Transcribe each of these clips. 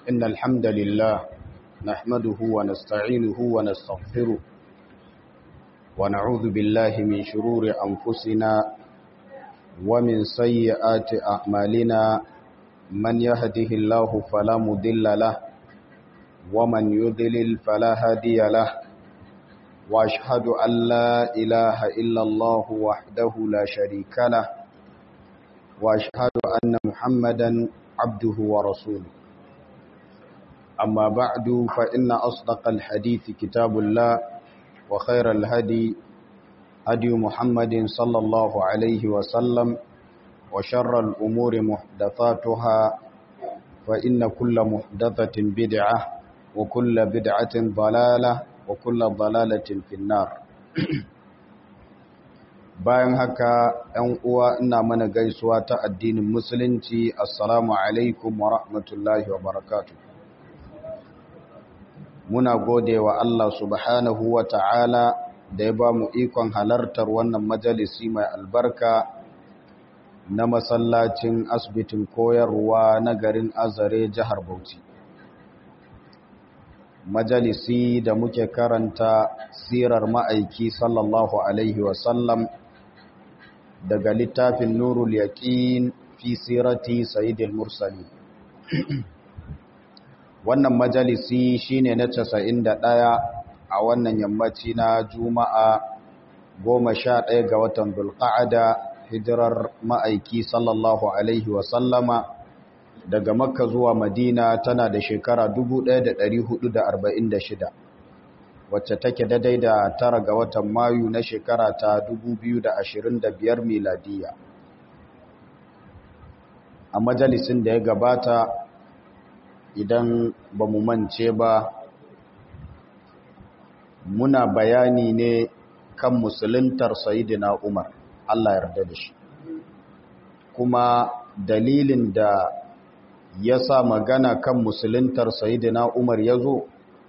إن الحمد لله نحمده ونستعينه ونستغفره ونعوذ بالله من شرور أنفسنا ومن سيئات أعمالنا من يهده الله فلا مضل له ومن يضلل فلا هادي له وأشهد أن لا إله إلا الله وحده لا شريك له وأشهد أن محمدا عبده ورسوله أما بعد فإن أصدق الحديث كتاب الله وخير الهدي هدي محمد صلى الله عليه وسلم وشر الأمور محدثاتها فإن كل محدثة بدعة وكل بدعة ضلالة وكل ضلالة في النار bayan haka ‘yan uwa ina mana gaisuwa ta addinin musulunci assalamu alaikum wa rahmatullahi wa barakatu muna gode wa Allah subhanahu wa ta'ala da ya ba mu ikon halartar wannan majalisi mai albarka na masallacin asibitin koyarwa na garin azare jihar bauchi majalisi da muke karanta sirar ma'aiki sallallahu alaihi wasallam daga littafin nurul yaqin fi sirati sayyidil mursalin wannan majalisi shine na 91 a wannan yammaci na juma'a 11 ga watan dulqa'ada hijirar ma'aiki sallallahu alaihi wasallama daga makka zuwa madina tana da shekara 1446 wacce take daidai da tara ga watan mayu na shekara ta 2025 miladiya a majalisin da ya gabata idan ba mu mance ba muna bayani ne kan musuluntar sayidina umar allah yarda da shi kuma dalilin da ya sa magana kan musuluntar sayidina umar ya zo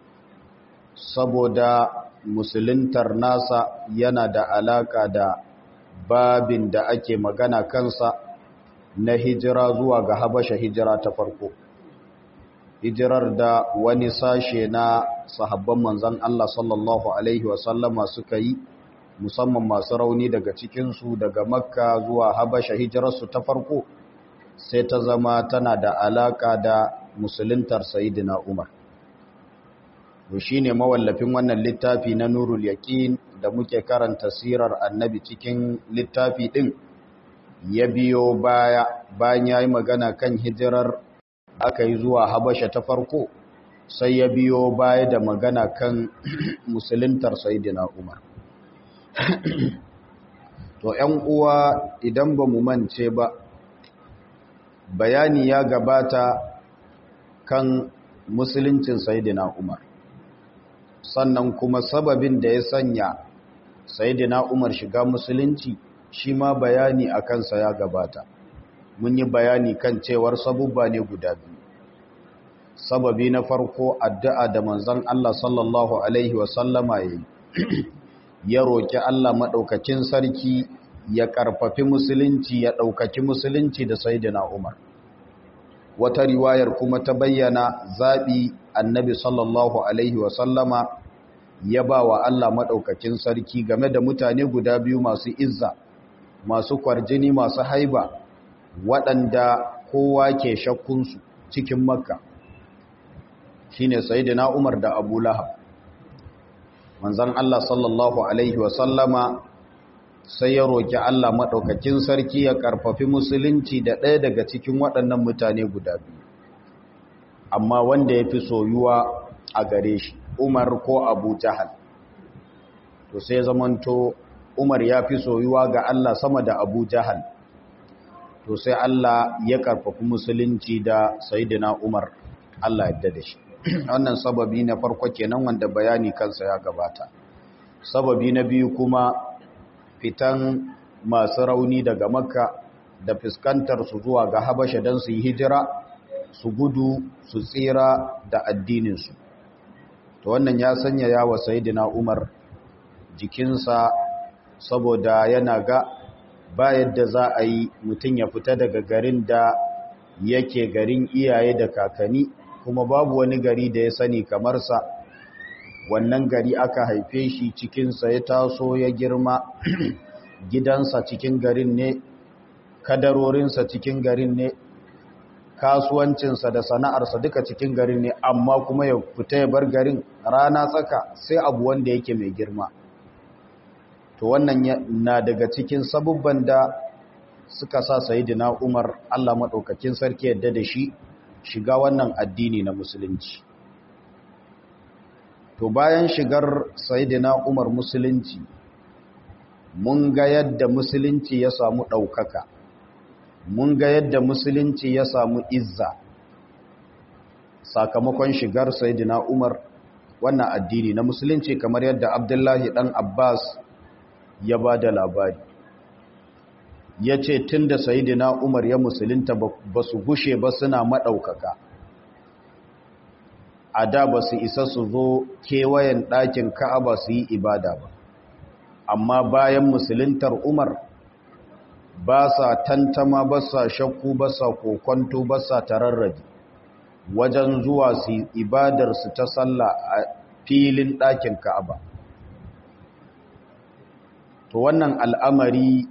saboda musuluntar nasa yana da alaka da babin da ake magana kansa na hijira zuwa ga habasha hijira ta farko hijirar da wani sashe na sahabban manzan Allah sallallahu Alaihi wasallama suka yi musamman masu rauni daga cikinsu daga makka zuwa habasha hijirarsu ta farko sai ta zama tana da alaka da musuluntar sayidina umar to shine mawallafin wannan littafi na nurul yaqin da muke karanta sirar annabi cikin littafi din ya biyo baya bayan yayi magana kan hijirar aka yi zuwa habasha ta farko sai ya biyo baya da magana kan musuluntar sayyidina umar to ƴan uwa idan ba mu mance ba bayani ya gabata kan musuluncin sayyidina umar sannan kuma sababin da ya sanya sayidina Umar shiga musulunci shi ma bayani a kansa ya gabata mun yi bayani kan cewar sabubba ne guda biyu sababi na farko addu'a da manzon Allah sallallahu alaihi wasallama ya ya roki Allah madaukakin sarki ya karfafi musulunci ya daukaki musulunci da sayidina Umar wata riwayar kuma ta bayyana zabi annabi sallallahu alaihi wasallama ya ba wa Allah maɗaukakin sarki game da mutane guda biyu masu izza masu kwarjini masu haiba waɗanda kowa ke shakkunsu cikin makka shi ne sayidina umar da abu lahab manzan Allah sallallahu alaihi wasallama sai ya roƙi Allah maɗaukakin sarki ya ƙarfafi musulunci da ɗaya daga cikin waɗannan mutane guda biyu amma wanda ya fi soyuwa a gare shi umar ko abu jahal to sai zamanto umar ya fi soyuwa ga Allah sama da abu jahal to sai Allah ya karfafi musulunci da sayidina umar Allah yadda da shi wannan sababi na farko kenan wanda bayani kansa ya gabata sababi na biyu kuma fitan masu rauni daga makka da fuskantar su zuwa ga habasha don su yi hijira su gudu su tsira da addininsu to wannan ya sanya yawa sayidina umar jikinsa saboda yana ga ba yadda za a yi mutum ya fita daga garin da yake garin iyaye da kakanni kuma babu wani gari da ya sani kamar sa wannan gari aka haife shi cikinsa ya taso ya girma gidansa cikin garin ne kadarorinsa cikin garin ne kasuwancinsa da sana'arsa duka cikin garin ne amma kuma ya fita ya bar garin rana tsaka sai abu wanda yake mai girma to wannan na daga cikin sabubban da suka sa sayidina Umar Allah madaukakin sarki yadda da shi shiga wannan addini na musulunci to bayan shigar sayidina Umar musulunci mun ga yadda musulunci ya samu ɗaukaka mun ga yadda musulunci ya samu izza sakamakon shigar sayidina Umar wannan addini na musulunci kamar yadda Abdullahi dan Abbas ya ba da labari ya ce tun da sayidina Umar ya musulunta ba su gushe ba suna maɗaukaka a da ba su isa su zo kewayen ɗakin ka'aba su yi ibada ba amma bayan musuluntar Umar ba sa tantama ba sa shakku ba sa kokonto ba sa tararraji wajen zuwa su ibadarsu ta sallah a filin ɗakin ka'aba to wannan al'amari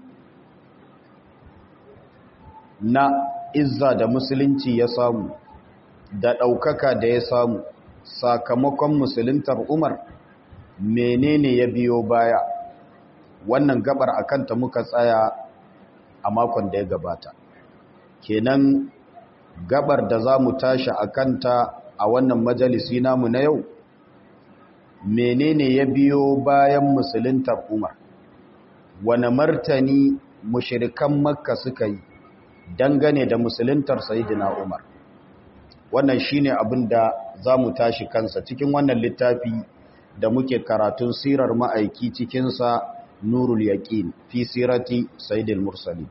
na izza da musulunci ya samu da ɗaukaka da ya samu sakamakon musuluntar umar menene ya biyo baya wannan gabar a kanta muka tsaya a makon da ya gabata kenan gabar da za mu tashi a kanta a wannan majalisi namu na yau menene ya biyo bayan musuluntar umar wane martani mushirikan makka suka yi dangane da musuluntar sayidina umar wannan shine abin da za mu tashi kansa cikin wannan littafi da muke karatun sirar ma'aiki cikinsa nurul yaqin fi sirati sayyidil mursalin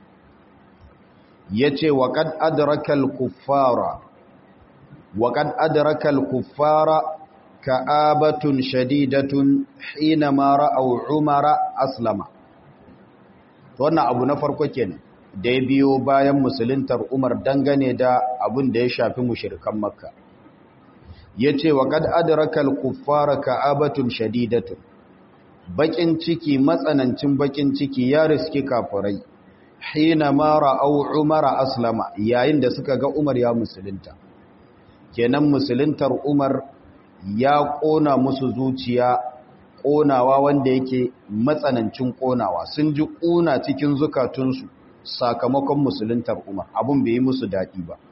yace wa qad adraka al kuffara wa qad adraka al kuffara ka'abatun shadidatun hina ma ra'aw umara aslama to wannan abu na farko kenan da ya biyo bayan musuluntar umar dangane da abin da ya shafi mushrikan makka yace wa qad adraka al kuffara ka'abatun shadidatun bakin ciki matsanancin bakin ciki ya riski kafirai hina ma ra'au umara aslama yayin da suka ga umar ya musulunta kenan musuluntar umar ya kona musu zuciya konawa wanda yake matsanancin konawa sun ji kuna cikin zukatunsu sakamakon musuluntar umar abun bai yi musu daɗi ba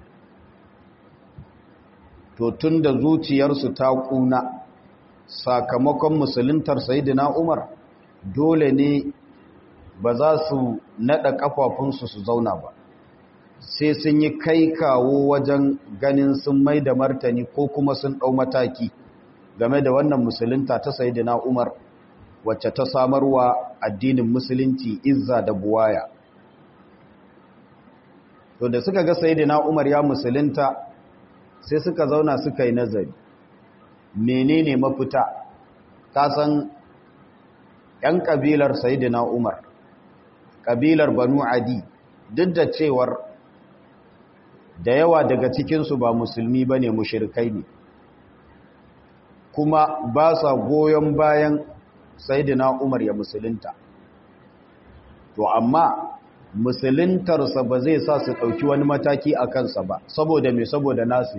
to tun da zuciyarsu ta kuna sakamakon musuluntar sayidina umar dole ne ba za su naɗa ƙafafunsu su zauna ba sai sun yi kai kawo wajen ganin sun mai da martani ko kuma sun ɗau mataki game da wannan musulunta ta sayidina umar wacce ta samarwa addinin musulunci izza da buwaya to da suka ga sayidina umar ya musulunta sai suka zauna suka yi nazari menene mafita kasan ‘yan ƙabilar Sayyidina Umar ƙabilar Banu Adi duk da cewar da yawa daga cikinsu ba musulmi ba ne mushirkai ne kuma ba sa goyon bayan Sayyidina Umar ya musulunta to amma musuluntarsa ba zai sa su ɗauki wani mataki a kansa ba saboda mai saboda nasu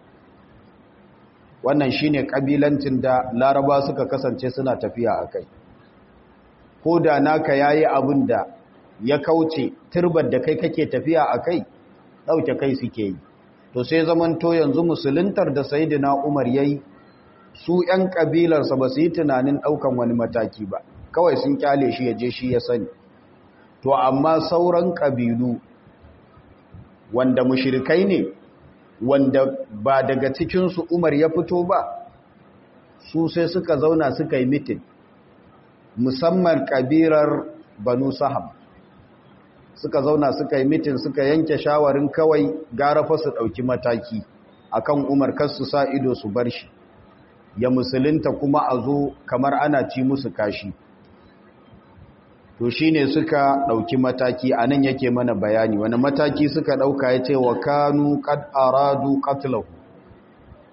wannan shine kabilancin da laraba suka kasance suna tafiya a kai ko da naka yayi abin da ya kauce turbar da kai kake tafiya a kai ɗauke kai suke yi to sai zamanto yanzu musuluntar da sayidina umar yayi su 'yan kabilarsa ba su yi tunanin ɗaukan wani mataki ba kawai sun kyale shi ya je shi ya sani to amma sauran kabilu wanda mushrikai ne wanda ba daga cikinsu Umar ya fito ba su sai suka zauna suka yi mitin musamman kabirar Banu Sahab suka zauna suka yi mitin suka yanke shawarin kawai gara fa su dauki mataki akan Umar kar su sa ido su bar shi ya musulunta kuma a zo kamar ana ci musu kashi to shine suka dauki mataki anan yake mana bayani wani mataki suka dauka yace wa kanu qad aradu qatlahu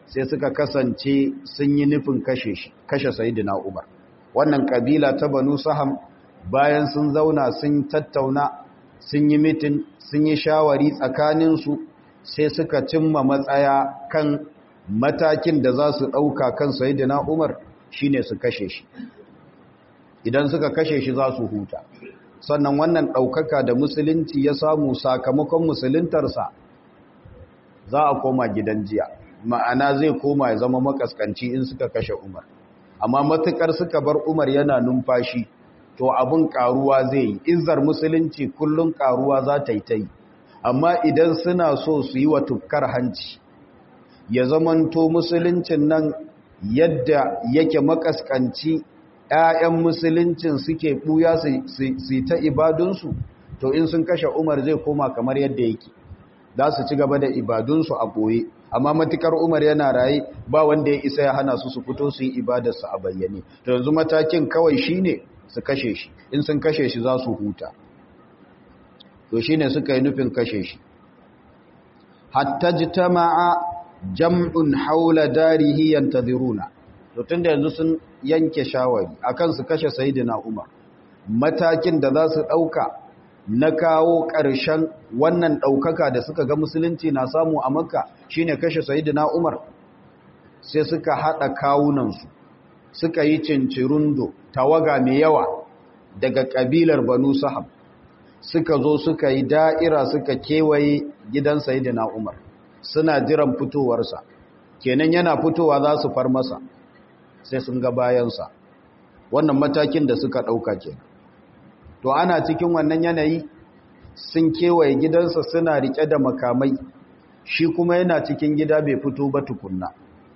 sai suka kasance sun yi nufin kashe shi kashe sayyidina Umar wannan kabila ta Banu Saham bayan sun zauna sun tattauna sun yi mitin sun yi shawari tsakaninsu sai suka cimma matsaya kan matakin da za su ɗauka kan sayyidina Umar shine su kashe shi idan suka kashe shi za su huta sannan wannan ɗaukaka da musulunci ya samu sakamakon musuluntarsa za a koma gidan jiya ma'ana zai koma ya zama makaskanci in suka kashe umar amma matukar suka bar umar yana numfashi to abin karuwa zai yi izzar musulunci kullum karuwa za ta yi ta yi amma idan suna so su yi wa tukkar hanci ya zamanto musuluncin nan yadda yake makaskanci ‘ya'yan musuluncin suke ɓuya su ta ibadunsu to in sun kashe umar zai koma kamar yadda yake za su ci gaba da ibadunsu a ɓoye amma matukar umar yana raye ba wanda ya isa ya hana su su fito su yi ibadarsu a bayyane to yanzu matakin kawai shine su kashe shi in sun kashe shi za su huta to shine suka yi nufin kashe shi hatta jitama'a jam'un haula darihi yantaziruna to tunda yanzu sun yanke shawari akan su kashe sayyidina Umar matakin da za su dauka na kawo ƙarshen wannan daukaka da suka ga musulunci na samu a Makka shine kashe sayyidina Umar sai suka hada kawunan su suka yi cincirundo tawaga mai yawa daga kabilar Banu Sahab suka zo suka yi da'ira suka kewaye gidan sayyidina Umar suna jiran fitowarsa kenan yana fitowa za su far masa sai sun ga bayansa wannan matakin da suka ɗauka ke to ana cikin wannan yanayi sun kewaye gidansa suna riƙe da makamai shi kuma yana cikin gida bai fito ba tukunna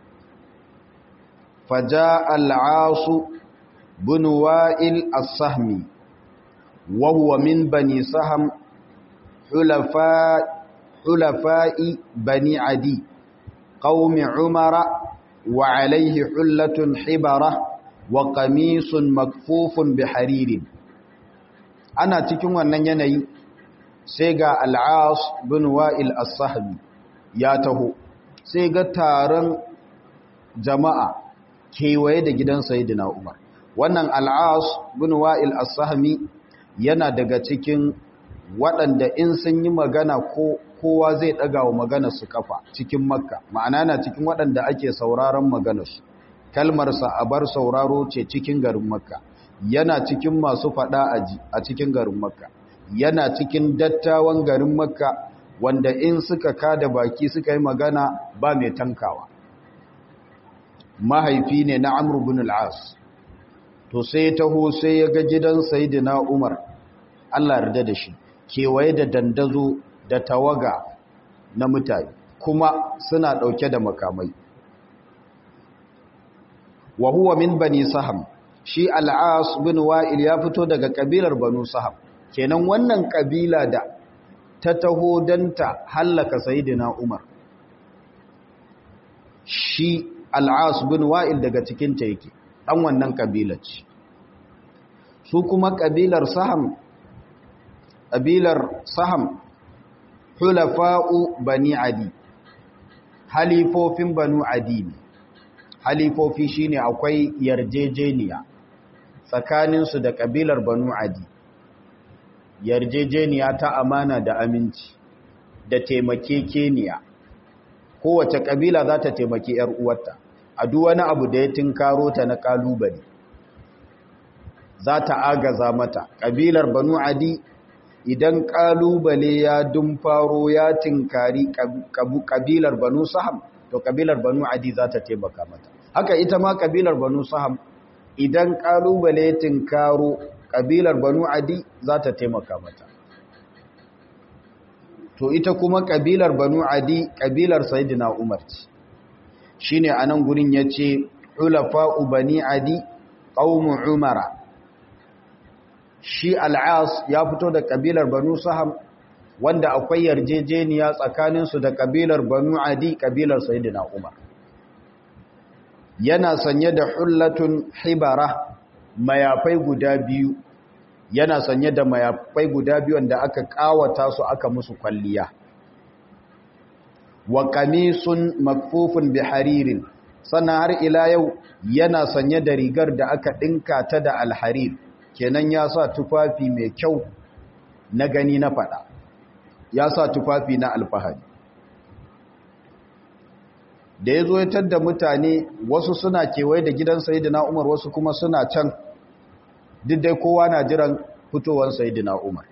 faja al'asu bin wa'il as-sahmi wa huwa min bani saham hulafa'i bani adi qaumi umara وعليه حلة حبرة وقميص مكفوف بحرير ana cikin wannan yanayi sai ga al'as bin wa'il as-sahbi ya taho sai ga taron jama'a kewaye da gidan sayyidina umar wannan al'as bin wa'il as-sahmi yana daga cikin waɗanda in sun yi magana ko kowa zai ɗaga wa maganarsu kafa cikin makka ma'ana na cikin waɗanda ake sauraron maganarsu kalmarsa a bar sauraro ce cikin garin makka yana cikin masu faɗa aji a cikin garin makka yana cikin dattawan garin makka wanda in suka kada baki suka yi magana ba mai tankawa mahaifi ne na amr bin al-as to sai taho sai ya ga gidan sayyidina umar Allah yarda da shi kewaye da dandazo da tawaga na mutane kuma suna ɗauke da makamai wa huwa min bani saham shi al'as bin wa'il ya fito daga kabilar banu saham kenan wannan kabila da ta taho don ta hallaka sayidina umar shi al'as bin wa'il daga cikin ta yake ɗan wannan kabilar ce su kuma kabilar saham kabilar saham hulafa'u bani adi halifofin banu adi ne halifofi shine akwai yarjejeniya tsakaninsu da kabilar banu adi yarjejeniya ta amana da aminci da taimakekeniya kowace kabila za ta taimaki ‘yar uwarta a duk wani abu da ya tinkaro ta na kalubale za ta agaza mata kabilar banu adi idan kalubale ya dumfaro ya tinkari kabilar banu saham to kabilar banu adi za ta taimaka mata haka ita ma kabilar banu saham idan kalubale ya tinkaro kabilar banu adi za ta taimaka mata to ita kuma kabilar banu adi kabilar sayyidina umar ce shine anan gurin yace hulafa'u bani adi qaumu umara shi al'as ya fito da kabilar banu saham wanda akwai yarjejeniya tsakaninsu da kabilar banu adi kabilar sayyidina umar yana sanye da hullatun hibara mayafai guda biyu yana sanye da mayafai guda biyu wanda aka kawata su aka musu kwalliya wa qamisun makfufun bi haririn sannan har ila yau yana sanye da rigar da aka dinka ta da alharir kenan ya sa tufafi mai kyau na gani na fada ya sa tufafi na alfahari da ya zo ya tadda mutane wasu suna kewaye da gidan sayidina umar wasu kuma suna can duk dai kowa na jiran fitowar sayidina umar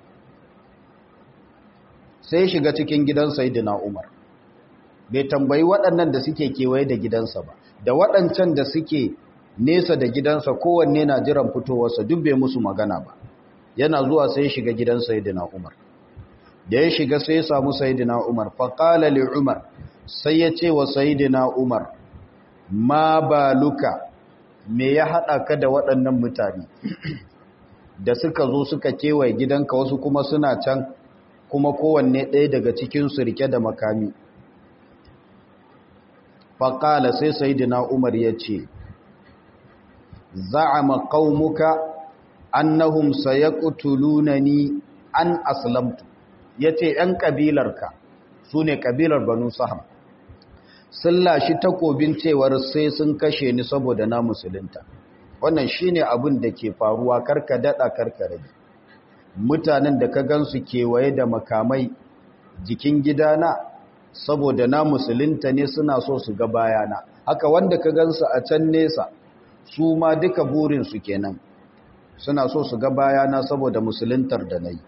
sai shiga cikin gidan sayidina umar bai tambayi waɗannan da suke kewaye da gidansa ba da waɗancan da suke nesa da gidansa kowanne na jiran fitowarsa duk bai musu magana ba yana zuwa sai shiga gidan sayidina umar da ya shiga sai ya samu sayidina umar faƙala li umar sai ya ce wa sayidina umar ma baluka me ya haɗa ka da waɗannan mutane da suka zo suka kewaye gidanka wasu kuma suna can kuma kowanne ɗaya daga cikinsu rike da makami faƙala sai sayidina umar ya ce za'ama qaumuka annahum sayaqtulunani an aslamtu yace ‘yan ƙabilarka su ne ƙabilar banu saham sun lashi takobin cewar sai sun kashe ni saboda na musulunta wannan shine abin da ke faruwa karka daɗa karka rage mutanen da ka gansu kewaye da makamai jikin gidana saboda na musulunta ne suna so su ga bayana haka wanda ka gansu a can nesa su ma duka burinsu kenan suna so su ga bayana saboda musuluntar da na yi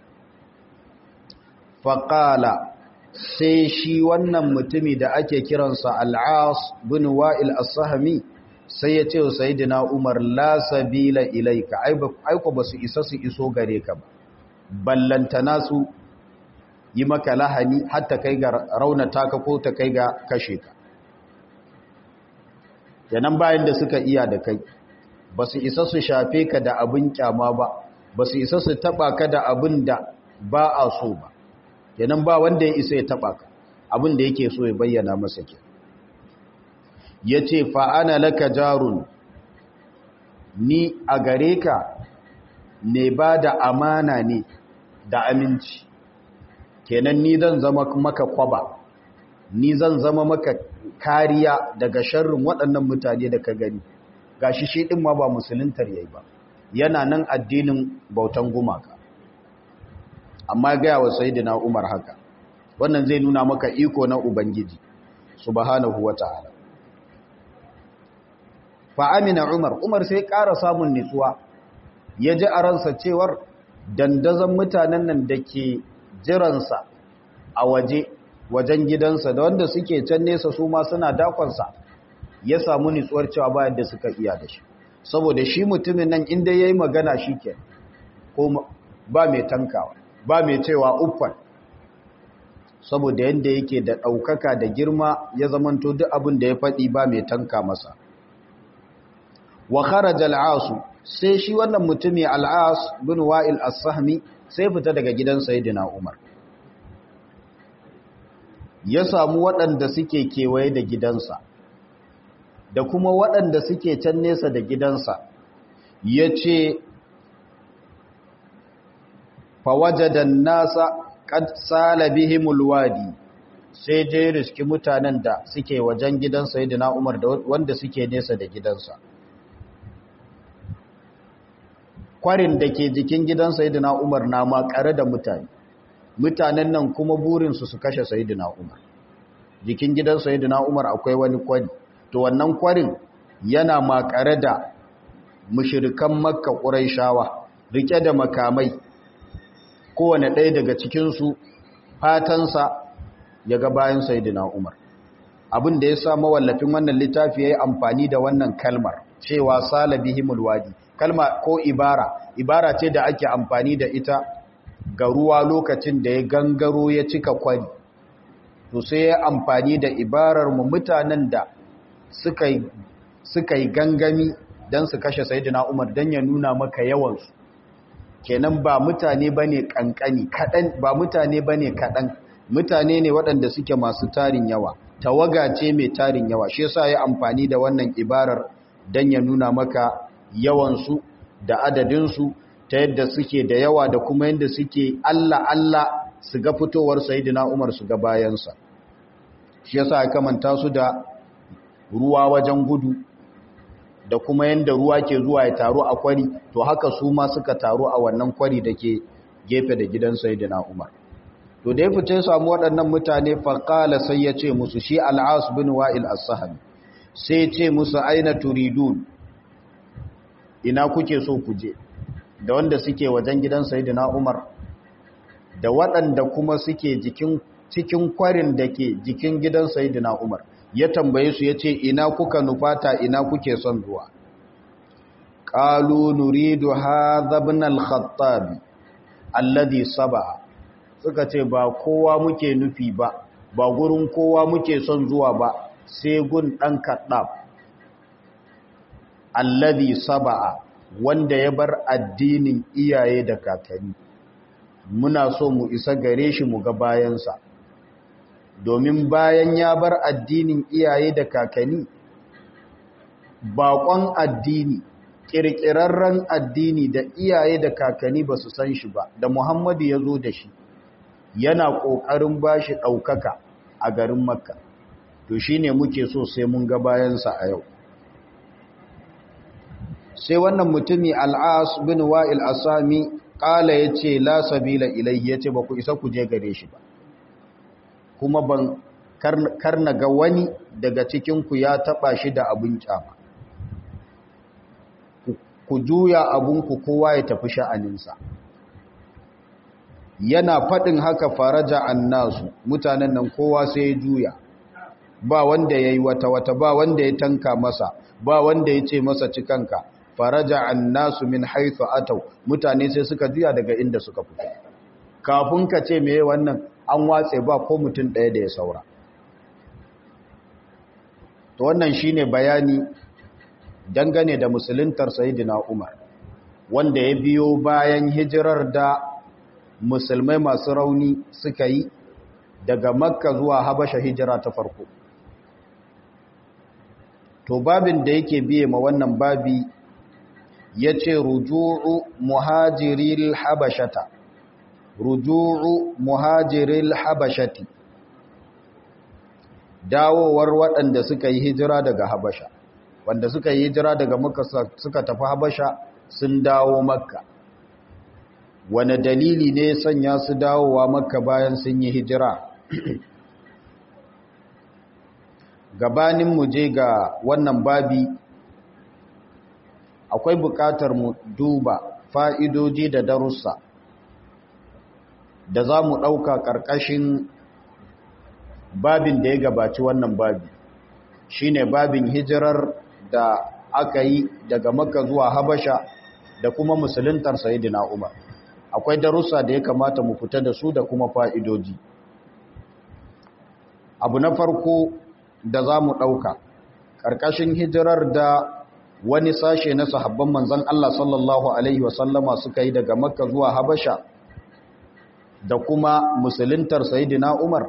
faƙala sai shi wannan mutumi da ake kiransa al'as bin wa'il as-sahami sai ya ce wa sayidina umar la sabila ilaika aiko ba su isa su iso gare ka ba ballantana su yi maka lahani hatta kai ga raunata ka ko ta kai ga kashe ka yanan bayan da suka iya da kai ba su isa su shafe ka da abin kyama ba ba su isa su taba ka da abin da ba a so ba yanan ba wanda ya isa ya taba ka abin da yake so ya bayyana masa ke ya ce fa'ana laka jarun ni a gare ka ne ba da amana ne da aminci kenan ni zan zama maka kwaba ni zan zama maka kariya daga sharrin waɗannan mutane da ka gani gashi shi ɗin ma ba musuluntar yayi ba yana nan addinin bautan gumaka amma gaya wa sayidina umar haka wannan zai nuna maka iko na ubangiji subhanahu wata'ala fa amina umar umar sai ƙara samun nitsuwa ya ji a ransa cewar dandazon mutanen nan da ke jiransa a waje wajen gidansa da wanda suke can nesa su ma suna dakonsa ya samu nitsuwar cewa bayan da suka iya da shi saboda shi mutumin nan inda ya yi magana shi ke ko ba mai tankawa ba mai cewa uffan saboda yadda yake da ɗaukaka da girma ya zamanto duk abin da ya faɗi ba mai tanka masa wa kharaja al'asu sai shi wannan mutumi al'as bin wa'il as-sahmi sai fita daga gidan sayyidina umar ya samu waɗanda suke kewaye da gidansa da kuma waɗanda suke can nesa da gidansa ya ce fawajadan nasa kad sala bihimul wadi sai je riski mutanen da suke wajen gidan sayyidina Umar da wanda suke nesa da gidansa kwarin da ke jikin gidan sayyidina Umar na makare da mutane mutanen nan kuma burinsu su kashe sayyidina Umar jikin gidan sayyidina Umar akwai wani kwari to wannan kwarin yana makare da mushirikan makka ƙuraishawa rike da makamai kowane ɗaya daga cikinsu fatansa ya ga bayan sayidina umar abin da ya sa mawallafin wannan littafi ya yi amfani da wannan kalmar cewa salabihimul wadi kalma ko ibara ibara ce da ake amfani da ita ga ruwa lokacin da ya gangaro ya cika kwari to sai ya amfani da ibarar mu mutanen da suka yi gangami don su kashe sayidina umar don ya nuna maka yawansu kenan ba mutane ba ne kankani kaɗan ba mutane ba ne kaɗan mutane ne waɗanda suke masu tarin yawa tawaga ce mai tarin yawa shi yasa ya amfani da wannan ibarar don ya nuna maka yawansu da adadinsu ta yadda suke da yawa da kuma yadda suke Allah Allah su ga fitowar sayidina umar su ga bayansa shi yasa ya kamanta su da ruwa wajen gudu da kuma yanda ruwa ke zuwa ya taru a kwari to haka su ma suka taru a wannan kwari da ke gefe da gidan sayyidina Umar to da ya fice samu waɗannan mutane faqala sai ya ce musu shi al-As bin Wa'il as-Sahmi sai ya ce musu aina turidun ina kuke so ku je da wanda suke wajen gidan sayyidina Umar da waɗanda kuma suke jikin cikin kwarin da ke jikin gidan sayyidina Umar ya tambaye su yace ina kuka nufata ina kuke son zuwa qalu nuridu hadha ibn al-khattab alladhi sab'a suka ce ba kowa muke nufi ba ba gurin kowa muke son zuwa ba sai gun dan kaddab alladhi sab'a wanda ya bar addinin iyaye da kakanni muna so mu isa gare shi mu ga bayansa domin bayan ya bar addinin iyaye da kakanni baƙon addini ƙirƙirarren addini da iyaye da kakanni ba su san shi ba da muhammadu ya zo da shi yana ƙoƙarin ba shi ɗaukaka a garin makka to shi ne muke so sai mun ga bayansa a yau sai wannan mutumi al'as bin wa'il asami ƙala ya ce la sabila ilai ya ce ba ku isa ku je gare shi ba kuma ban karna ga wani daga cikinku ya taɓa shi da abin kyama ku juya abinku kowa ya tafi sha'aninsa yana faɗin haka faraja annasu mutanen nan kowa sai ya juya ba wanda ya yi wata-wata ba wanda ya tanka masa ba wanda ya ce masa cikanka faraja annasu min haithu atau mutane sai suka juya daga inda suka fito kafin ka ce meye wannan an watse ba ko mutum ɗaya da ya saura to wannan shine bayani dangane da musuluntar sayyidina Umar wanda ya biyo bayan hijirar da musulmai masu rauni suka yi daga makka zuwa habasha hijira ta farko to babin da yake biye ma wannan babi ya ce ruju'u muhajiril habashata ruju'u muhajiril habashati dawowar waɗanda suka yi hijira daga habasha wanda suka yi hijira daga makka suka tafi habasha sun dawo makka wane dalili ne sanya su dawowa makka bayan sun yi hijira gabanin mu je ga wannan babi akwai buƙatar mu duba fa'idoji da darussa da za mu ɗauka ƙarƙashin babin da ya gabaci wannan babi shine babin hijirar da aka yi daga makka zuwa habasha da kuma musuluntar sayidina umar akwai darussa da ya kamata mu fita da su da kuma fa'idoji abu na farko da za mu ɗauka ƙarƙashin hijirar da wani sashe na sahabban manzan Allah sallallahu Alaihi wasallama suka yi daga makka zuwa habasha da kuma musuluntar sayidina umar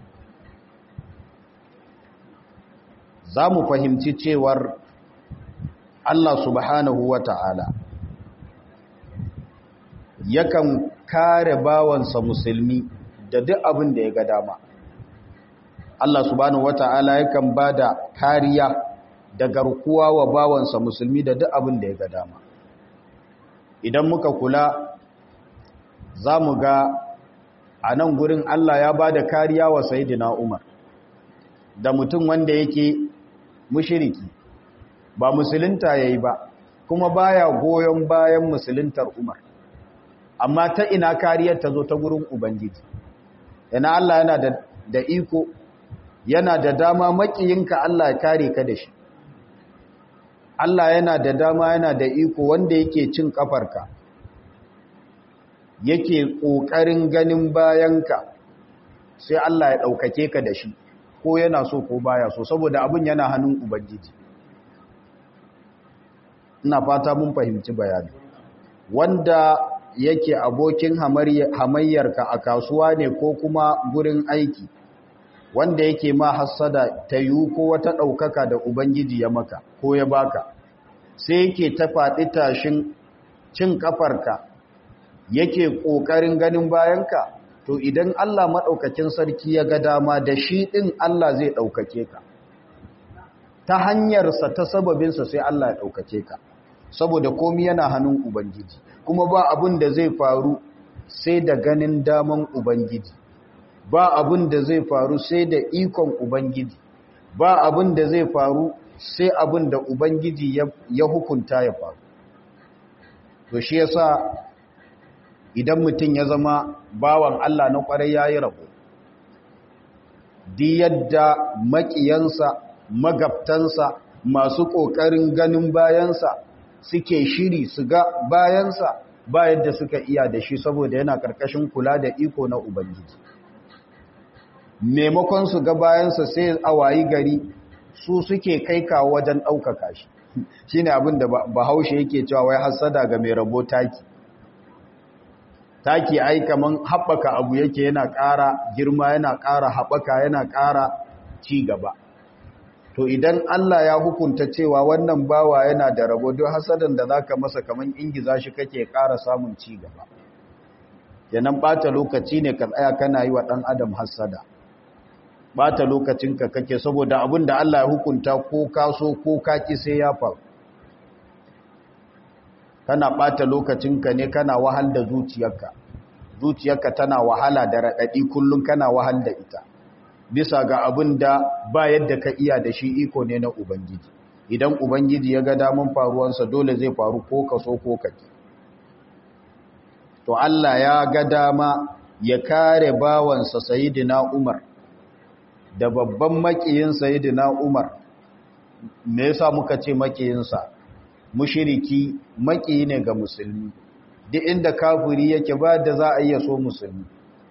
za mu fahimci cewar Allah subhanahu wa ta'ala yakan kare bawansa musulmi da duk abin da ya ga dama Allah subhanahu wa ta'ala yakan ba da kariya da garkuwa wa bawansa musulmi da duk abin da ya ga dama idan muka kula za mu ga a nan gurin Allah ya ba da kariya wa Sayyidina Umar da mutum wanda yake mushiriki ba musulunta ya yi ba kuma baya goyon bayan musuluntar Umar amma ta ina kariyar ta zo ta gurin Ubangiji yana Allah yana da, da iko yana da dama makiyinka Allah ya kare ka da shi Allah yana da dama yana da iko wanda yake cin kafarka yake ƙoƙarin ganin bayanka sai Allah ya ɗaukake ka da shi ko yana so ko baya so saboda abin yana hannun Ubangiji ina fata mun fahimci bayani wanda yake abokin hamayyarka a kasuwa ne ko kuma gurin aiki wanda yake ma hassada ta yi ko wata ɗaukaka da Ubangiji ya maka ko ya baka sai yake ta faɗi tashin cin ƙafarka yake ƙoƙarin ganin bayanka to idan Allah maɗaukakin sarki ya ga dama da shi ɗin Allah zai ɗaukake ka ta hanyarsa ta sababinsa sai Allah ya ɗaukake ka saboda komi yana hannun Ubangiji kuma ba abin da zai faru sai da ganin daman Ubangiji ba abin da zai faru sai da ikon Ubangiji ba abin da zai faru sai abin da Ubangiji ya hukunta ya faru to shi yasa idan mutum ya zama bawan Allah na kwarai yayi rabo di yadda makiyansa magabtansa masu ƙoƙarin ganin bayansa suke shiri su ga bayansa ba yadda suka iya da shi saboda yana ƙarƙashin kula da iko na Ubangiji. Maimakon su ga bayansa sai a wayi gari su suke kai kawo wajen ɗaukaka shi. Shi ne abin da bahaushe yake cewa wai hassada ga mai rabo taki. Taki ai kaman haɓaka abu yake yana ƙara girma yana ƙara haɓaka yana ƙara ci gaba. to idan Allah ya hukunta cewa wannan bawa yana da rabo don hasadan da zaka masa kaman ingiza shi kake ƙara samun ci gaba kenan bata lokaci ne ka tsaya kana yi wa dan adam hasada bata lokacinka kake saboda abin da Allah ya hukunta ko ka so ko ka ki sai ya faru kana bata lokacinka ne kana wahal da zuciyarka zuciyarka tana wahala da radadi kullun kana wahal da ita bisa ga abin da ba yadda ka iya da shi iko ne na Ubangiji. Idan Ubangiji ya ga damun faruwansa dole zai faru ko ka so ko ka ki. To Allah ya ga dama ya kare bawansa Sayyidina Umar da babban makiyin Sayyidina Umar. Me yasa muka ce makiyinsa? Mushiriki makiyi ne ga musulmi. Duk inda kafiri yake ba da za a iya so musulmi.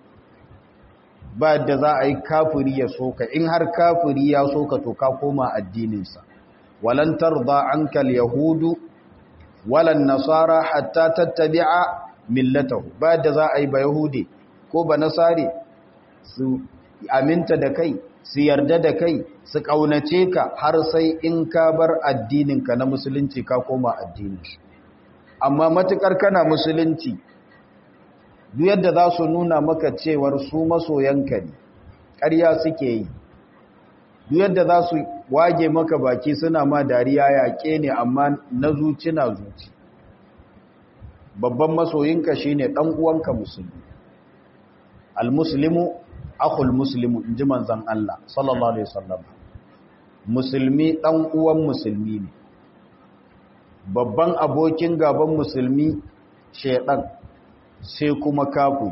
ba da za a yi kafiri ya soka in har kafiri ya soka to ka koma addininsa walan tarda ankal yahudu walan nasara hatta tattabi'a millatahu ba da za a yi ba yahudi ko ba nasari su aminta da kai su yarda da kai su kaunace ka har sai in ka bar addininka na musulunci ka koma addinin amma matukar kana musulunci duk yadda za su nuna maka cewar su masoyanka ne ƙarya suke yi duk yadda za su wage maka baki suna ma dariya yaƙe ne amma na zuci na zuci babban masoyinka shine ɗan uwanka musulmi almuslimu akhul muslimu in ji manzon Allah sallallahu alaihi wasallam musulmi ɗan uwan musulmi ne babban abokin gaban musulmi shedan sai kuma kafu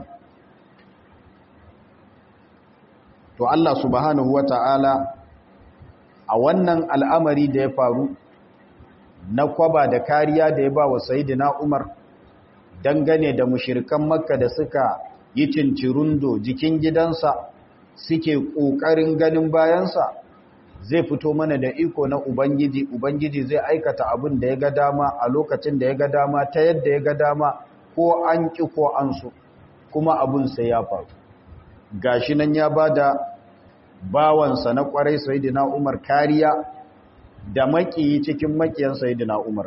to Allah subhanahu wata'ala a wannan al'amari da ya faru na kwaba da kariya da ya ba wa sayidina Umar dangane da mushirikan makka da suka yi cincirundo jikin gidansa suke ƙoƙarin ganin bayansa zai fito mana da iko na Ubangiji Ubangiji zai aikata abin da ya ga dama a lokacin da ya ga dama ta yadda ya ga dama ko an ƙi ko an so kuma abun sai ya faru gashi nan ya ba da bawansa na ƙwarai sayidina umar kariya da makiyi cikin makiyan sayidina umar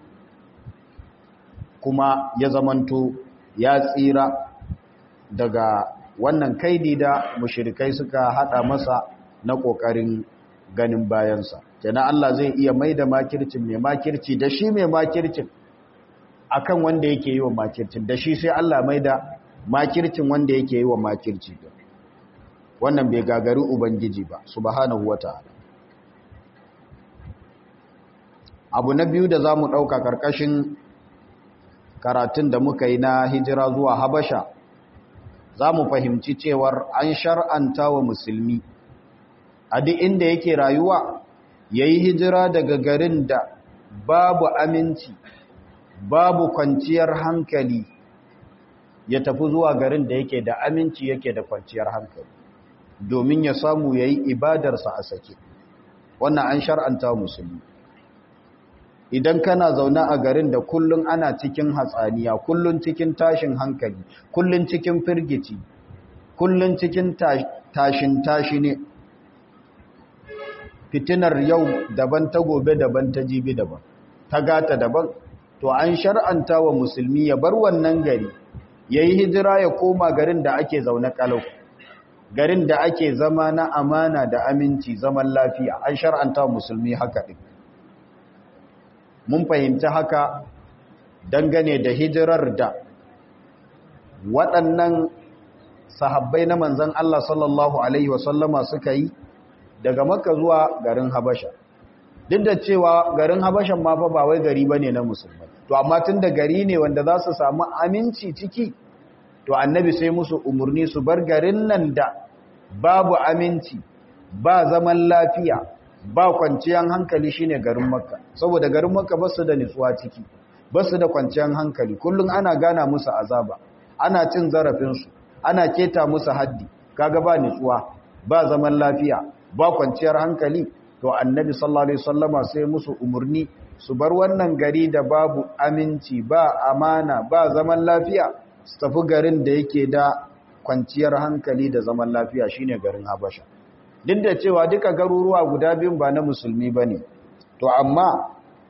kuma ya zamanto ya tsira daga wannan kaidi da mushirikai suka hada masa na ƙoƙarin ganin bayansa kenan Allah zai iya mai da makircin mai makirci da shi mai makircin akan wanda yake yi wa makircin da shi sai Allah mai da makircin wanda yake yi wa makirci wannan bai gagari ubangiji ba subhanahu wata'ala abu na biyu da zamu dauka karkashin karatun da muka yi na hijira zuwa habasha zamu fahimci cewar an shar'anta wa musulmi a duk inda yake rayuwa yayi hijira daga garin da babu aminci babu kwanciyar hankali ya tafi zuwa garin da yake da aminci yake da kwanciyar hankali domin ya samu ya yi ibadarsa a sake wannan an shar'anta musulmi idan kana zaune a garin da kullum ana cikin hatsaniya kullum cikin tashin hankali kullum cikin firgici kullum cikin tashin tashi ne fitinar yau daban ta gobe daban ta jibi daban ta gata daban to an shar'anta wa musulmi ya bar wannan gari ya yi hijira ya koma garin da ake zaune kalau garin da ake zama na amana da aminci zaman lafiya an shar'anta musulmi haka ɗin mun fahimci haka dangane da hijirar da waɗannan sahabbai na manzan Allah sallallahu Alaihi wasallama suka yi daga maka zuwa garin habasha duk da cewa garin habashan ma fa ba wai gari bane na musulmai to amma tun da gari ne wanda za su samu aminci ciki to annabi sai musu umarni su bar garin nan da babu aminci ba zaman lafiya ba kwanciyar hankali shine garin makka saboda garin makka ba su da nutsuwa ciki ba su da kwanciyar hankali kullum ana gana musu azaba ana cin zarafinsu ana keta musu haddi kaga ba nutsuwa ba zaman lafiya ba kwanciyar hankali to annabi sallallahu alaihi wasallama sai musu umarni su bar wannan gari da babu aminci ba amana ba zaman lafiya su tafi garin da yake da kwanciyar hankali da zaman lafiya shine garin Habasha duk da cewa duka garuruwa guda biyun ba na musulmi bane to amma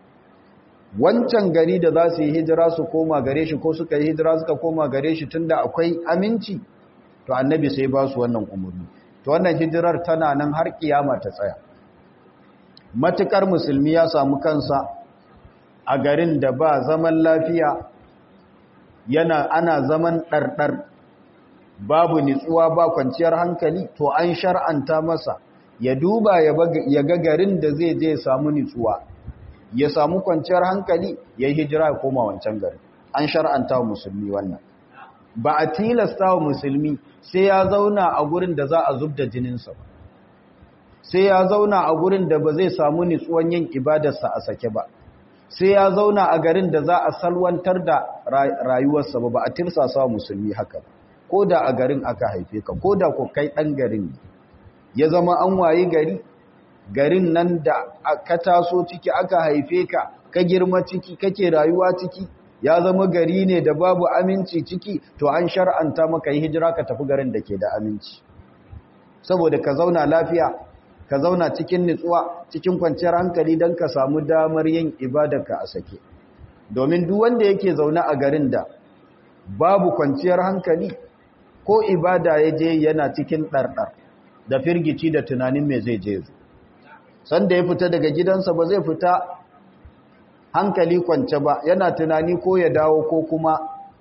wancan gari da za su yi hijira su koma gare shi ko suka yi hijira suka koma gare shi tunda akwai aminci to annabi sai ba su wannan umarni to wannan hijirar tana nan har kiyama ta tsaya matukar musulmi ya samu kansa a garin da ba zaman lafiya yana ana zaman ɗarɗar babu nitsuwa ba kwanciyar hankali to an shar'anta masa ya duba ya ga garin da zai je samu nitsuwa ya samu kwanciyar hankali ya yi hijira ya koma wancan garin an shar'anta wa musulmi wannan ba a tilasta wa musulmi sai ya zauna a gurin da za a zub da jininsa ba sai ya zauna a gurin da ba zai samu nitsuwan yin ibadarsa a sake ba sai ya zauna a garin da za a salwantar da rayuwarsa ba ba a tirsasa wa musulmi haka ba ko da a garin aka haife ka ko da ko kai ɗan garin ya zama an waye gari garin nan da ka taso ciki aka haife ka ka girma ciki kake rayuwa ciki ya zama gari ne da babu aminci ciki to an shar'anta maka yi hijira ka tafi garin da ke da aminci saboda ka zauna lafiya ka zauna cikin nutsuwa cikin kwanciyar hankali don ka samu damar yin ibadarka a sake domin duk wanda yake zaune a garin da babu kwanciyar hankali ko ibada ya je yana cikin ɗarɗar da firgici da tunanin mai zai je zu sanda ya fita daga gidansa ba zai fita hankali kwance ba yana tunani ko ya dawo ko kuma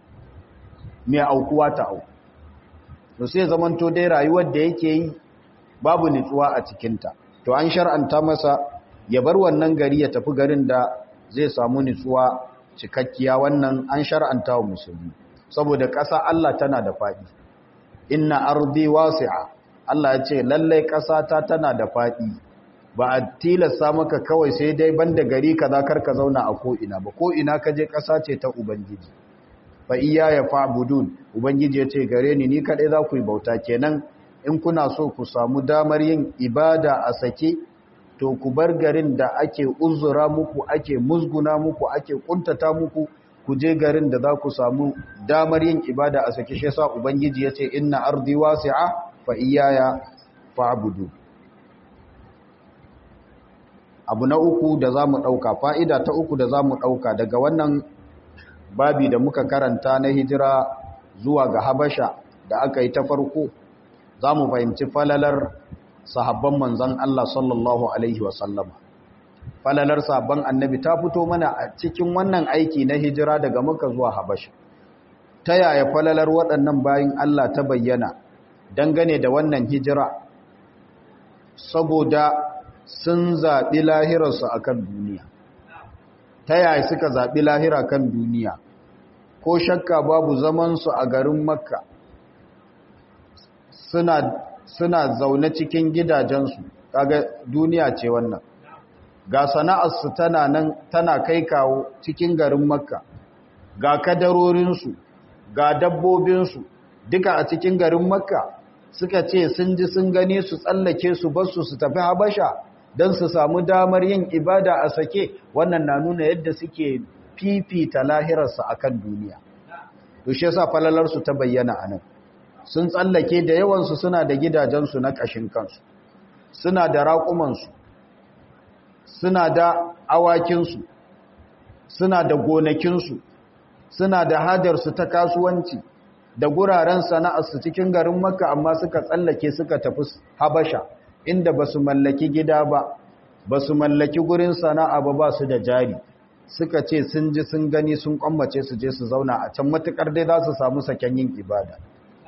mai aukuwa ta au to sai zamanto dai rayuwar da yake yi babu nutsuwa a cikinta to an shar'anta masa ya bar wannan gari ya tafi garin da zai samu nutsuwa cikakkiya wannan an shar'anta wa musulmi saboda ƙasa Allah tana da faɗi inna ardi wasi'a Allah ya ce lallai ƙasa ta tana da faɗi ba a tilasta maka kawai sai dai banda gari kaza kar ka zauna a ko ina ba ko ina ka je ƙasa ce ta ubangiji fa iya ya fa'budun ubangiji ya ce gare ni ni kadai za ku yi bauta kenan in kuna so ku samu damar yin ibada a sake to ku bar garin da ake uzura muku ake musguna muku ake kuntata muku ku je garin da za ku samu damar yin ibada a sake shi yasa ubangiji ya ce inna ardi wasi'a fa iyaya fa'budu abu na uku da za mu ɗauka fa'ida ta uku da za mu ɗauka daga wannan babi da muka karanta na hijira zuwa ga habasha da aka yi ta farko za mu fahimci falalar sahabban manzan Allah sallallahu Alaihi wasallama falalar sahabban annabi ta fito mana a cikin wannan aiki na hijira daga maka zuwa habasha ta yaya falalar waɗannan bayan Allah ta bayyana dangane da wannan hijira saboda sun zaɓi lahirarsu a kan duniya ta yaya suka zaɓi lahira kan duniya ko shakka babu zamansu a garin makka suna, suna zaune cikin gidajensu kaga duniya ce wannan ga sana'arsu tana nan tana kai kawo cikin garin makka ga kadarorinsu ga dabbobinsu duka a cikin garin makka suka ce sun ji sun gani su tsallake su basu su tafi habasha don su samu damar yin ibada a sake wannan na nuna yadda suke fifita lahirarsa a kan duniya dushe sa falalarsu ta bayyana a nan sun tsallake da yawansu suna da gidajensu na ƙashin kansu suna da raƙumansu suna da awakinsu suna da gonakinsu suna da hajarsu ta kasuwanci da guraren sana'arsu cikin garin makka amma suka tsallake suka tafi habasha inda ba su mallaki gida ba ba su mallaki gurin sana'a ba ba su da jari suka ce sun ji sun gani sun kwammace su je su zauna a can matukar dai za su samu saken yin ibada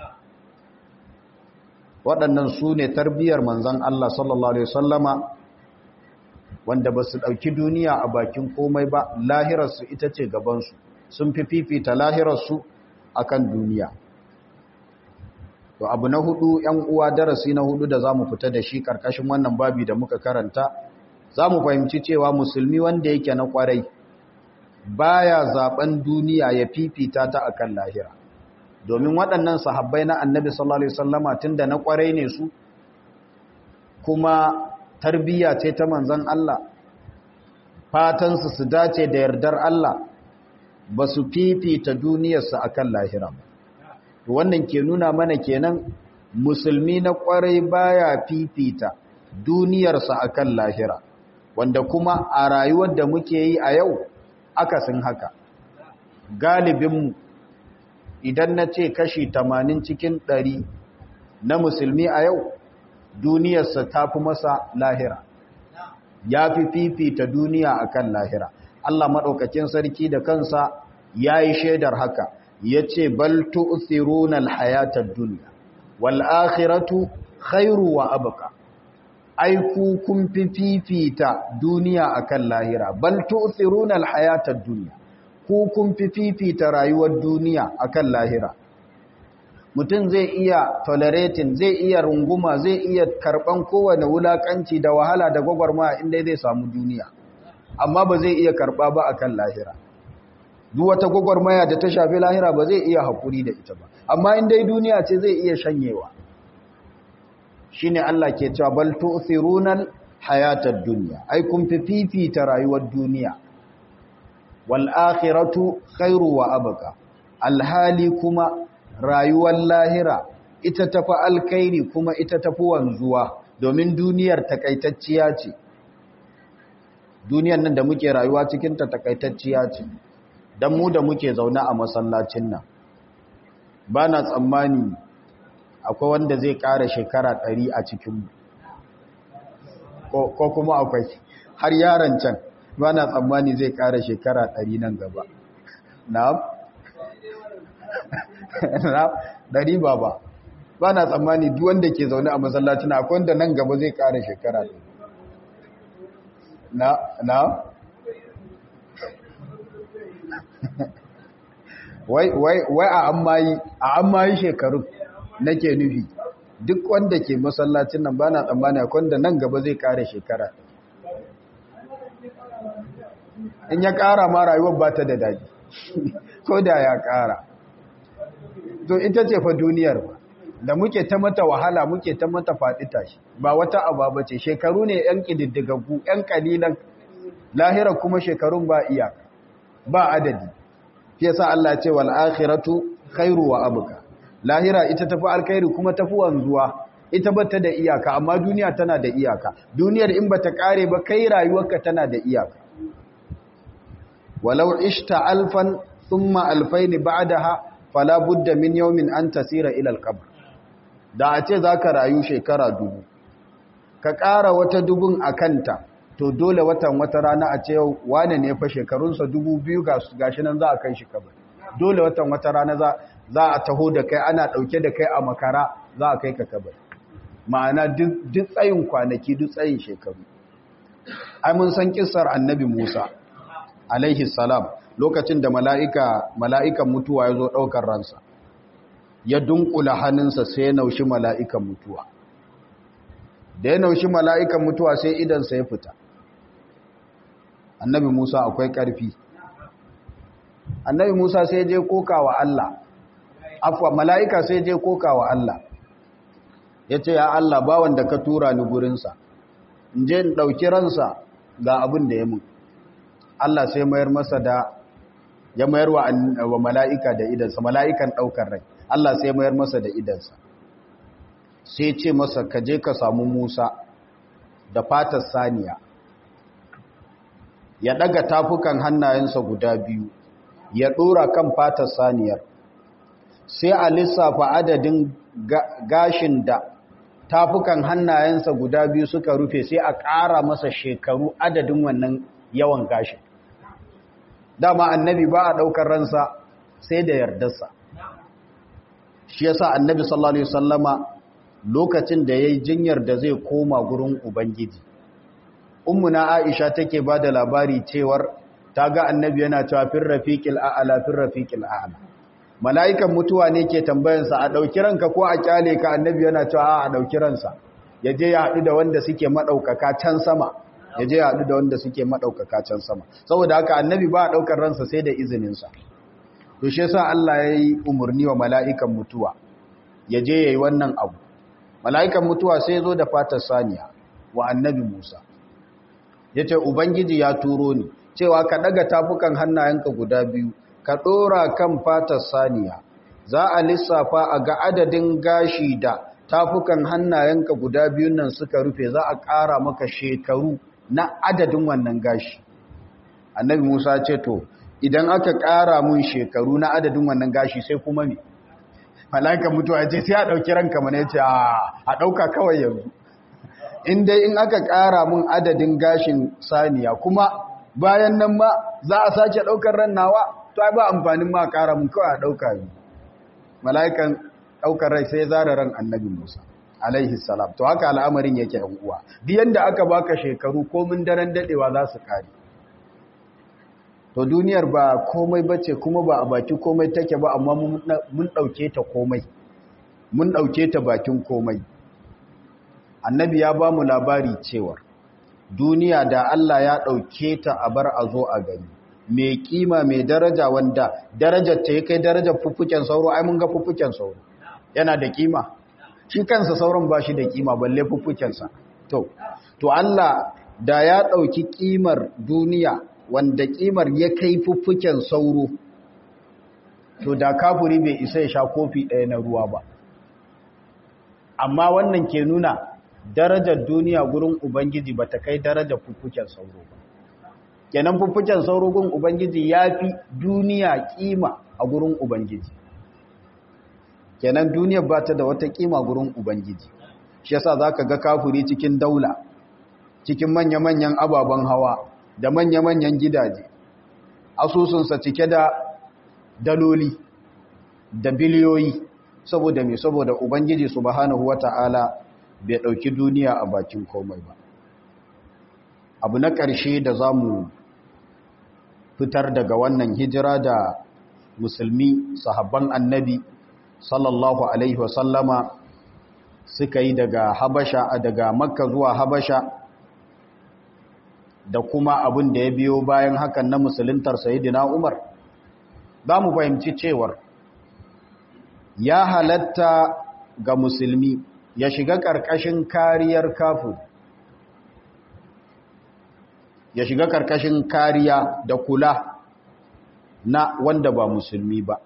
waɗannan su ne tarbiyyar manzan Allah sallallahu Alaihi wasallama wanda ba su ɗauki duniya a bakin komai ba lahirarsu ita ce gabansu sun fi fifita lahirarsu a kan duniya to abu na hudu ‘yan uwa darasi na hudu da za mu fita da shi ƙarƙashin wannan babi da muka karanta za mu fahimci cewa musulmi wanda yake na ƙwarai baya zaben duniya ya fifita ta akan lahira domin waɗannan sahabbai na annabi sallallahu alaihi wasallama tunda na ƙwarai ne su kuma tarbiyya ce ta manzon Allah fatansu su dace da yardar Allah ba su fifita duniyarsu akan lahira wannan ke nuna mana kenan musulmi na ƙwarai baya fifita duniyarsa akan lahira wanda kuma a rayuwar da muke yi a yau akasin haka galibinmu idan na ce kashi tamanin cikin ɗari na musulmi a yau duniyarsa ta fi masa lahira ya fi fifita duniya akan lahira Allah maɗaukakin sarki da kansa ya yi shaidar haka ya ce bal tu'thiruna al-hayatad dunya wal akhiratu khairu wa abqa ai ku kun fi fifita duniya akan lahira bal tu'thiruna al-hayatad dunya ku kun fi fifita rayuwar duniya akan lahira mutum zai iya tolerating zai iya runguma zai iya karban kowane wulakanci da wahala da gwagwarmaya inda zai samu duniya amma ba zai iya karba ba akan lahira duk wata gwagwarmaya da ta shafi lahira ba zai iya hakuri da ita ba amma in dai duniya ce zai iya shanyewa shine Allah ke cewa bal tu'thirunal hayatad dunya ai kun fi fifita rayuwar duniya wal akhiratu khairu wa abqa alhali kuma rayuwar lahira ita tafi alkhairi kuma ita tafi wanzuwa domin duniyar takaitacciya ce duniyar nan da muke rayuwa cikin ta takaitacciya ce dan mu da muke zaune a masallacin nan bana tsammani akwai wanda zai ƙara shekara ɗari a cikinmu ko kuma akwai har yaron can ba na tsammani zai ƙara shekara ɗari nan gaba na ɗari ba ba ba na tsammani wanda ke zaune a masallacin akwai wanda nan gaba zai ƙara shekara ɗari na na wai a an mayi shekaru nake nufi duk wanda ke masallacin nan bana tsammani akwai wanda nan gaba zai kare shekara in ya kara ma rayuwar ba ta da daji ko da ya kara to ita ce fa duniyar ba da muke ta mata wahala muke ta mata faɗi tashi ba wata ababa ce shekaru ne yan ƙididdigaggu yan ƙalilan lahira kuma shekarun ba iyaka ba adadi fiye sa Allah ce wal akhiratu khairu wa abqa lahira ita tafi alkhairi kuma tafi wanzuwa ita bata da iyaka amma duniya tana da iyaka duniyar in bata kare ba kai rayuwarka tana da iyaka walau ishta alfan thumma alfain ba'daha fala budda min yawmin an tasira ila alqabr da a ce zaka rayu shekara dubu ka kara wata dubun akanta to dole watan wata rana a ce wane ne fa shekarunsa dubu biyu gashi nan za a kai shi kabari dole watan wata rana za za a taho da kai ana ɗauke da kai a makara za a kai ka kabar ma'ana duk tsayin kwanaki duk tsayin shekaru ai mun san kissar annabi musa alaihi salam lokacin da mala'ika mala'ikan mutuwa ya zo ɗaukar ransa ya dunkula hannunsa sai ya naushi mala'ikan mutuwa da ya naushi mala'ikan mutuwa sai idansa ya fita annabi musa akwai ƙarfi annabi musa sai je koka wa allah afwa mala'ika sai je koka wa Allah ya ce ya Allah ba wanda ka tura ni gurinsa in je in ɗauki ransa ga abin da ya mun Allah sai mayar masa da ya mayar wa mala'ika da idansa mala'ikan ɗaukar rai Allah sai mayar masa da idansa sai ce masa ka je ka samu Musa da fatar saniya ya ɗaga tafukan hannayensa guda biyu ya ɗora kan fatar saniyar sai a lissafa adadin gashin da tafukan hannayensa guda biyu suka rufe sai a ƙara masa shekaru adadin wannan yawan gashin dama annabi ba a ɗaukar ransa sai da yardarsa shi yasa annabi sallallahu alaihi wasallama lokacin da yayi jinyar da zai koma gurin ubangiji ummuna aisha take bada labari cewar ta ga annabi yana cewa fir rafiqil a'la fir rafiqil a'la mala'ikan mutuwa ne ke tambayansa a ɗauki ranka ko a kyale ka annabi yana cewa a ɗauki ransa ya je ya haɗu da wanda suke maɗaukaka can sama ya je ya haɗu da wanda suke maɗaukaka can sama saboda haka annabi ba a ɗaukar ransa sai da izininsa to shi yasa Allah ya yi umarni wa mala'ikan mutuwa ya je ya yi wannan abu mala'ikan mutuwa sai zo da fatar saniya wa annabi Musa ya ce ubangiji ya turo ni cewa ka ɗaga tafukan hannayenka guda biyu ka ɗora kan fatar saniya za a lissafa a ga adadin gashi da tafukan hannayenka guda biyun nan suka rufe za a ƙara maka shekaru na adadin wannan gashi annabi musa ce to idan aka ƙara mun shekaru na adadin wannan gashi sai kuma me mala'ikan mutuwa ce sai a ɗauki ranka mana ya ce a ɗauka kawai yanzu in dai in aka ƙara mun adadin gashin saniya kuma bayan nan ma za a sake ɗaukar ran nawa to ai ba amfanin ma ƙara mun kawai a ɗauka yi mala'ikan ɗaukar rai sai zara ran annabi musa alaihi salam to haka al'amarin yake yan uwa biyan da aka baka shekaru komin daren daɗewa za su kare to duniyar ba komai bace kuma ba a baki komai take ba amma mun ɗauke ta komai mun ɗauke ta bakin komai annabi ya ba mu labari cewar duniya da Allah ya ɗauke ta a bar a zo a gani mai kima mai daraja wanda darajar ta ya kai darajar fuffuken sauro ai mun ga fuffuken sauro yana da kima shi kansa sauron ba shi da kima balle fuffukensa to to Allah da ya ɗauki kimar duniya wanda kimar ya kai fuffuken sauro to da kafuri bai isa ya sha kofi ɗaya na ruwa ba amma wannan ke nuna darajar duniya gurin ubangiji ba ta kai darajar fuffuken sauro ba kenan fuffuken sauro gurin ubangiji ya fi duniya kima a gurin ubangiji kenan duniyar ba ta da wata kima gurin ubangiji shi yasa za ka ga kafuri cikin daula cikin manya-manyan ababen hawa da manya-manyan gidaje asusunsa cike da daloli da biliyoyi saboda mai saboda ubangiji subhanahu wata'ala bai ɗauki duniya a bakin komai ba abu na ƙarshe da za mu fitar daga wannan hijira da musulmi sahabban annabi sallallahu alaihi wasallama suka yi daga habasha daga makka zuwa habasha da kuma abin da ya biyo bayan hakan na musuluntar sayidina umar za mu fahimci cewar ya halatta ga musulmi ya shiga ƙarƙashin kariyar kafin ya shiga ƙarƙashin kariya da kula na wanda ba musulmi ba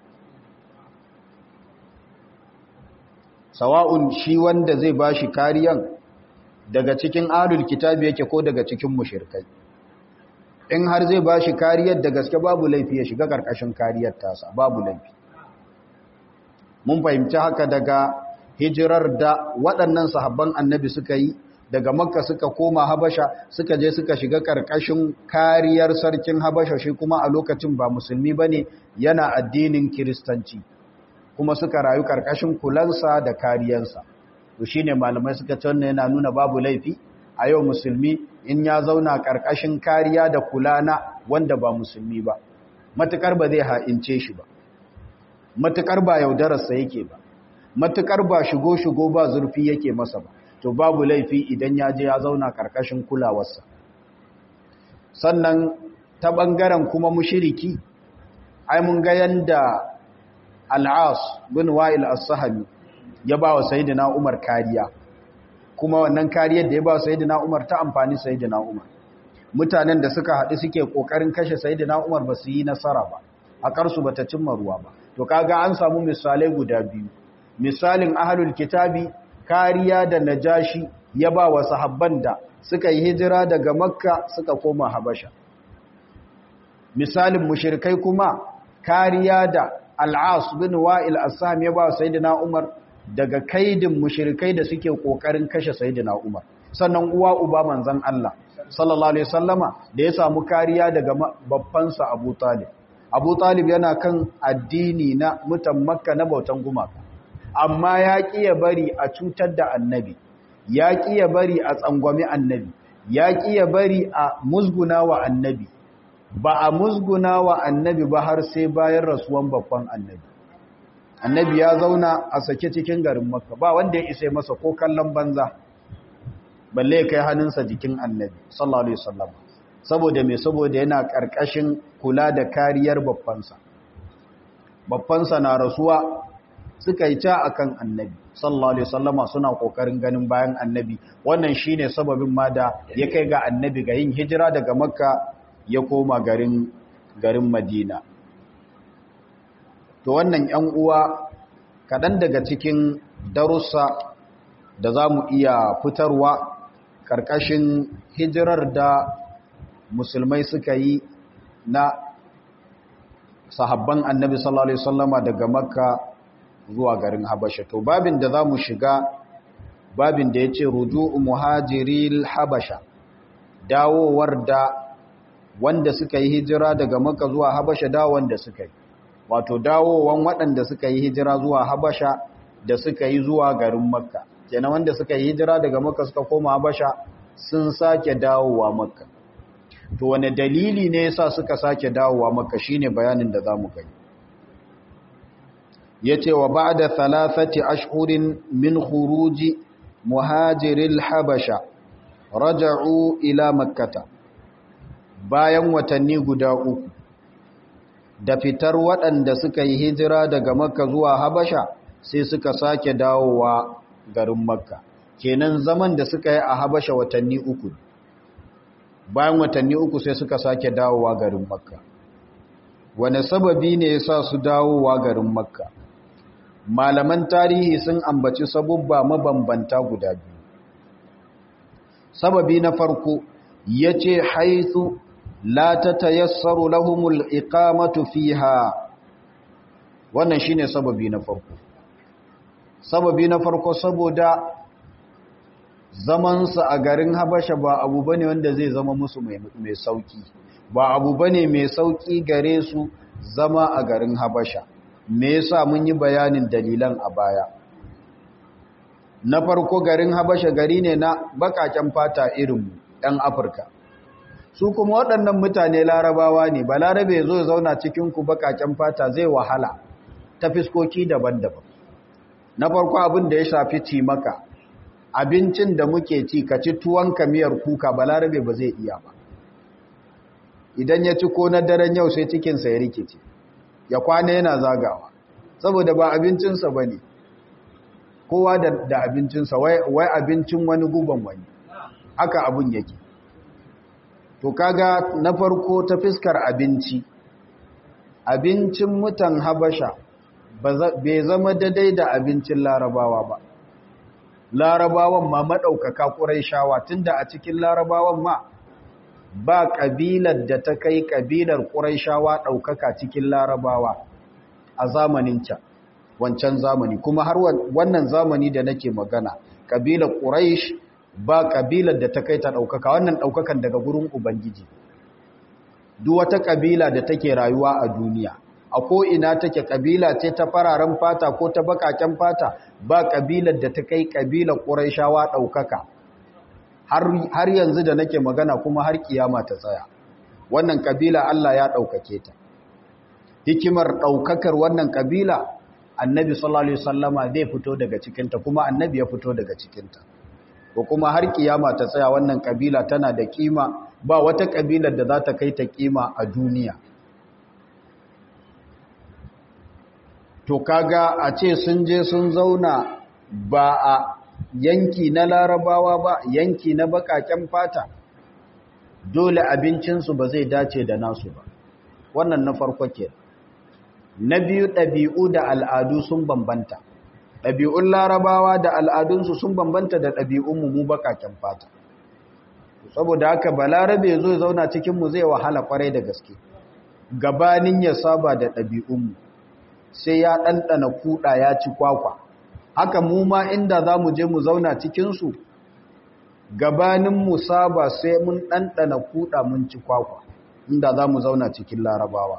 sawa'un shi wanda zai ba shi kariyan daga cikin alul kitabi yake ko daga cikin mushirkai in har zai ba shi kariyar da gaske babu laifi ya shiga ƙarƙashin kariyar tasa babu laifi mun fahimci haka daga hijirar da waɗannan sahabban annabi suka yi daga makka suka koma habasha suka je suka shiga ƙarƙashin kariyar sarkin habasha shi kuma a lokacin ba musulmi ba ne yana addinin kiristanci kuma suka rayu ƙarƙashin kulansa da kariyarsa to shi ne malamai suka canna yana nuna babu laifi a yau musulmi in ya zauna ƙarƙashin kariya da kula na wanda ba musulmi ba matuƙar ba zai ha'ince shi ba matuƙar ba yaudararsa yake ba matuƙar ba shigo-shigo ba zurfi yake masa ba to babu laifi idan ya je ya zauna ƙarƙashin kulawarsa sannan ta ɓangaren kuma mushiriki ai mun ga yanda al'as bin wa'il as-sahabi ya ba wa sayyidina umar kariya kuma wannan kariyar da ya ba wa sayyidina umar ta amfani sayyidina umar mutanen da suka haɗu suke ƙoƙarin kashe sayyidina umar ba su yi nasara ba a ƙarsu ba ta cimma ruwa ba to kaga an samu misalai guda biyu misalin ahlul kitabi kariya da najashi ya ba wa sahabban da suka yi hijira daga makka suka koma habasha misalin mushirkai kuma kariya da al'as bin wa'il assam ya ba sayyidina umar daga kaidin mushrikai da suke kokarin kashe sayyidina umar sannan uwa uba manzon Allah sallallahu alaihi wasallama da ya samu kariya daga babbansa Abu Talib Abu Talib yana kan addini na mutan Makka na bautan gumaka amma ya kiya bari a cutar da annabi ya kiya bari a tsangwami annabi ya kiya bari a musguna wa annabi ba a musguna wa annabi ba har sai bayan rasuwan babban annabi annabi ya zauna a sake cikin garin Makka ba wanda ya isa masa ko kallon banza balle kai hannunsa jikin annabi sallallahu alaihi wasallam saboda me saboda yana karkashin kula da kariyar babbansa babbansa na rasuwa suka yi ta akan annabi sallallahu alaihi wasallam suna kokarin ganin bayan annabi wannan shine sababin ma da ya kai ga annabi ga yin hijira daga makka ya koma garin garin madina to wannan yan uwa kadan daga cikin darussa da za mu iya fitarwa ƙarƙashin hijirar da musulmai suka yi na sahabban annabi sallallahu alaihi wasallama daga makka zuwa garin habasha to babin da za mu shiga babin da ya ce ruju'u muhajiril habasha dawowar da wanda suka yi hijira daga makka zuwa habasha dawon da suka yi wato dawowan waɗanda suka yi hijira zuwa habasha da suka yi zuwa garin makka kenan wanda suka yi hijira daga makka suka koma habasha sun sake dawowa makka to wane dalili ne yasa suka sake dawowa makka shine bayanin da zamu kai yace wa ba'da thalathati ashhurin min khuruji muhajiril habasha raja'u ila makkata bayan watanni guda uku da fitar waɗanda suka yi hijira daga makka zuwa habasha sai suka sake dawowa garin makka kenan zaman da suka yi a habasha watanni uku bayan watanni uku sai suka sake dawowa garin makka wane sababi ne ya sa su dawowa garin makka malaman tarihi sun ambaci sabubba mabambanta guda biyu sababi na farko ya ce haithu la ta tayassaru lahumul iqamatu fiha wannan shine sababi na farko sababi na farko saboda zamansa a garin habasha ba abu bane wanda zai zama musu mai sauki ba abu bane mai sauki gare su zama a garin habasha me yasa mun yi bayanin dalilan a baya na farko garin habasha gari ne na bakaken fata irinmu ɗan afirka su kuma waɗannan mutane larabawa ne ba larabe zo zauna cikinku bakaken fata zai wahala ta fiskoki daban-daban na farko abin da ya shafi ci maka abincin da muke ci ka ci tuwon kamiyar kuka balarabe ba zai iya ba idan ya ci ko na daren yau sai cikinsa ya rikice ya kwana yana zagawa saboda ba abincinsa ba ne kowa da abincinsa wai abincin wani guban wani haka abin yake to kaga na farko ta fiskar abinci abincin mutan habasha bai zama daidai da abincin larabawa ba larabawan ma maɗaukaka ƙurai shawa tunda a cikin larabawan ma ba ƙabilar da ta kai ƙabilar ƙurai shawa ɗaukaka cikin larabawa a zamanin can wancan zamani kuma har wannan zamani da nake magana ƙabilar ƙurai ba ƙabilar da ta kai ta ɗaukaka wannan ɗaukakan daga gurin ubangiji duk wata ƙabila da take rayuwa a duniya a ko'ina take ƙabila ce ta fararen fata ko ta baƙaƙen fata ba ƙabilar da ta kai ƙabilar ƙuraishawa ɗaukaka har yanzu da nake magana kuma har kiyama ta tsaya wannan ƙabila Allah ya ɗaukake ta hikimar ɗaukakar wannan ƙabila annabi sallallahu alaihi wasallama zai fito daga cikinta kuma annabi ya fito daga cikinta ko kuma har kiyama ta tsaya wannan ƙabila tana da kima ba wata ƙabilar da za ta kai ta kima a duniya to kaga a ce sun je sun zauna ba a yanki na larabawa ba yanki na bakaken fata dole abincinsu ba zai dace da nasu ba wannan na farko ke na biyu ɗabi'u da al'adu sun bambanta ɗabi'un larabawa da al'adunsu sun bambanta da ɗabi'unmu mu bakaken fata saboda haka balarabe zo zauna cikinmu zai wahala kwarai da gaske gabanin ya saba da ɗabi'unmu sai ya ɗanɗana kuɗa ya ci kwakwa haka mu ma inda za mu je mu zauna cikinsu gabanin mu saba sai mun ɗanɗana kuɗa mun ci kwakwa inda za mu zauna cikin larabawa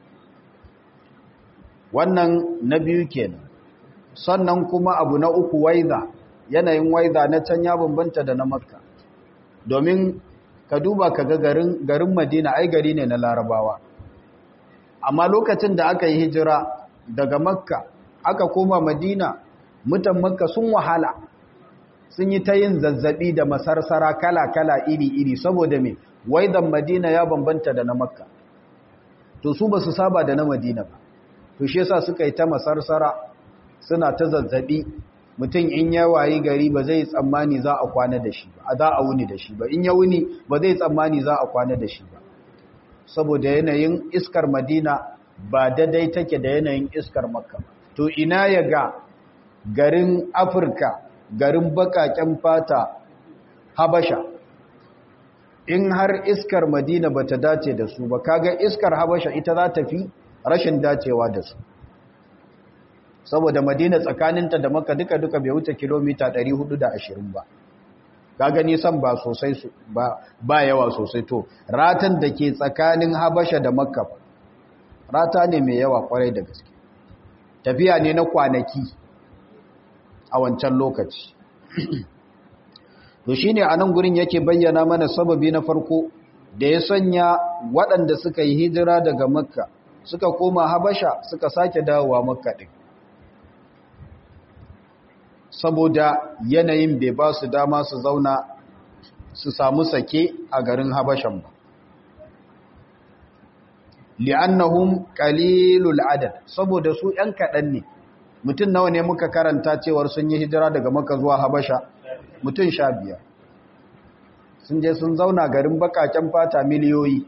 wannan na biyu kenan sannan kuma abu na uku waiza yanayin waiza na can ya bambanta da na makka domin ka duba ka ga garin garin madina ai gari ne na larabawa amma lokacin da aka yi hijira daga makka aka koma madina mutan makka sun wahala sun yi ta yin zazzabi da masarsara kala-kala iri-iri saboda me waidan madina ya bambanta da na makka to su ba su saba da na madina ba to shi yasa suka yi ta masarsara suna ta zazzabi mutum in ya wayi gari ba zai tsammani za a kwana da shi ba za a wuni da shi ba in ya wuni ba zai tsammani za a kwana da shi ba saboda yanayin iskar madina ba daidai take da yanayin iskar makka to ina ya ga garin afirka garin bakaken fata habasha in har iskar madina ba ta dace da su ba kaga iskar habasha ita za ta fi rashin dacewa da su saboda madina tsakaninta da maka duka-duka bai wuce kilomita 420 ba kaga nisan ba sosai ba, ba yawa sosai to ratan da ke tsakanin habasha da makka rata ne mai yawa kwarai da gaske tafiya ne na kwanaki a wancan lokaci to shine a nan gurin yake bayyana mana sababi na farko da ya sanya waɗanda suka yi hijira daga makka suka koma habasha suka sake dawowa makka ɗin saboda yanayin bai ba su dama su zauna su samu sake a garin habashan ba li'annahum qalilul adad saboda su ɗan kaɗan ne mutum nawa ne muka karanta cewar sun yi hijira daga maka zuwa habasha mutum sha biyar sun je sun zauna garin bakaken fata miliyoyi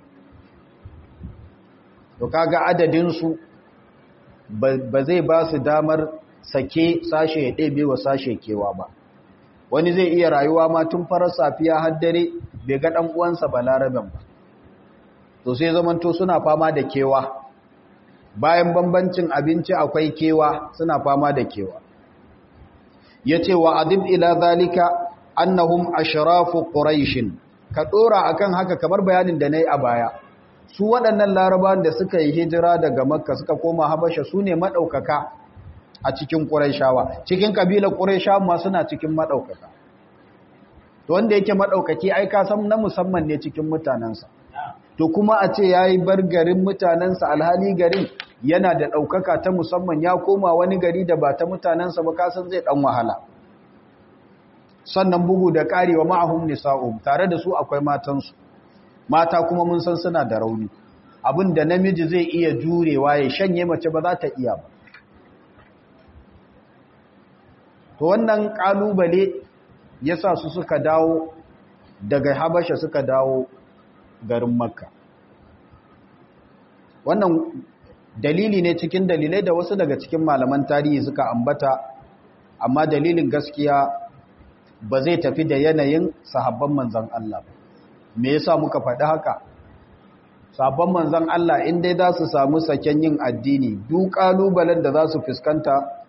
to kaga adadinsu ba zai ba su damar sake sashe ya ɗebe wa sashe kewa ba wani zai iya rayuwa ma tun farar safiya har dare bai ga ɗan uwansa ba laraben ba to sai zamanto suna fama da kewa bayan bambancin abinci akwai kewa suna fama da kewa ya ce wa adib ila zalika annahum ashrafu quraishin ka dora akan haka kamar bayanin da nayi a baya su waɗannan larabawan da suka yi hijira daga makka suka koma habasha su ne madaukaka a cikin quraishawa cikin kabilar quraishawa ma suna cikin madaukaka to wanda yake madaukaki ai ka san na musamman ne cikin mutanansa to kuma a ce yayi bar garin mutanansa alhali garin yana da daukaka ta musamman ya koma wani gari da ba ta mutanansa ba ka san zai dan wahala sannan bugu da karewa ma'ahum nisa'um tare da su akwai matansu mata kuma mun san suna da rauni abin da namiji zai iya jurewa ya shanye mace ba za ta iya ba to wannan kalubale yasa su suka dawo daga habasha suka dawo garin makka wannan dalili ne cikin dalilai da wasu daga cikin malaman tarihi suka ambata amma dalilin gaskiya ba zai tafi da yanayin sahabban manzan Allah ba me yasa muka faɗi haka sahabban manzan Allah in dai za su samu saken yin addini duk kalubalen da za su fuskanta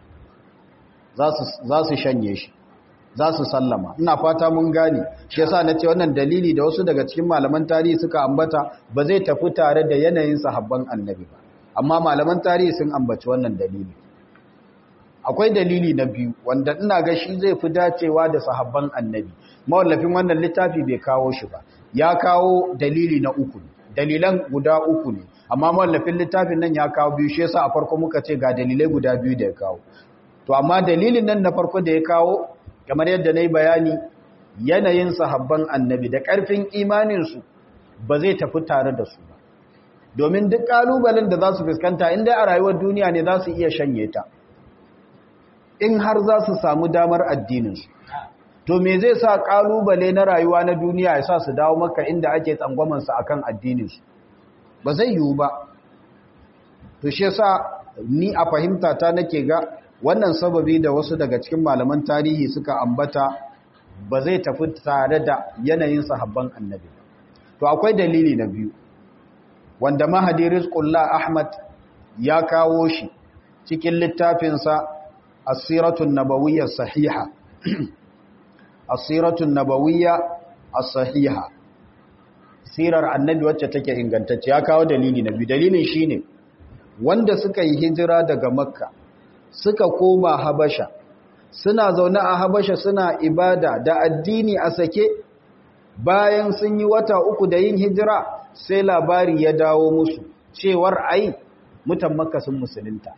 za su shanye shi za su sallama ina fata mun gane shi yasa nace wannan dalili da wasu daga cikin malaman tarihi suka ambata ba zai tafi tare da yanayin sahabban annabi ba amma malaman tarihi sun ambaci wannan dalili akwai dalili na biyu wanda ina ga shi zai fi dacewa da sahabban annabi mawallafin wannan littafi bai kawo shi ba ya kawo dalili na uku dalilan guda uku ne amma mawallafin littafin nan ya kawo biyu shi yasa a farko muka ce ga dalilai guda biyu da ya kawo to amma dalilin nan na farko da ya kawo kamar yadda na yi bayani yanayin sahabban annabi da ƙarfin imaninsu ba zai tafi tare da su ba domin duk ƙalubalen da za su fuskanta inda a rayuwar duniya ne za su iya shanye ta in har za su samu damar addininsu to me zai sa ƙalubale na rayuwa na duniya ya sa su dawo maka inda ake tsangwamansa a kan addininsu ba zai yiwu ba to shi sa ni a fahimta ta nake ga wannan sababi da wasu daga cikin malaman tarihi suka ambata ba zai tafi tare da yanayin sahabban annabi to akwai dalili na biyu wanda mahadi rizqullah ahmad ya kawo shi cikin littafinsa asiratun nabawiyya sahiha asiratun nabawiyya as-sahiha sirar annabi wacce take ingantacce ya kawo dalili na biyu dalilin shine wanda suka yi hijira daga makka suka koma habasha suna zaune a habasha suna ibada da addini a sake bayan sun yi wata uku da yin hijira sai labari ya dawo musu cewar ai mutan makka sun musulunta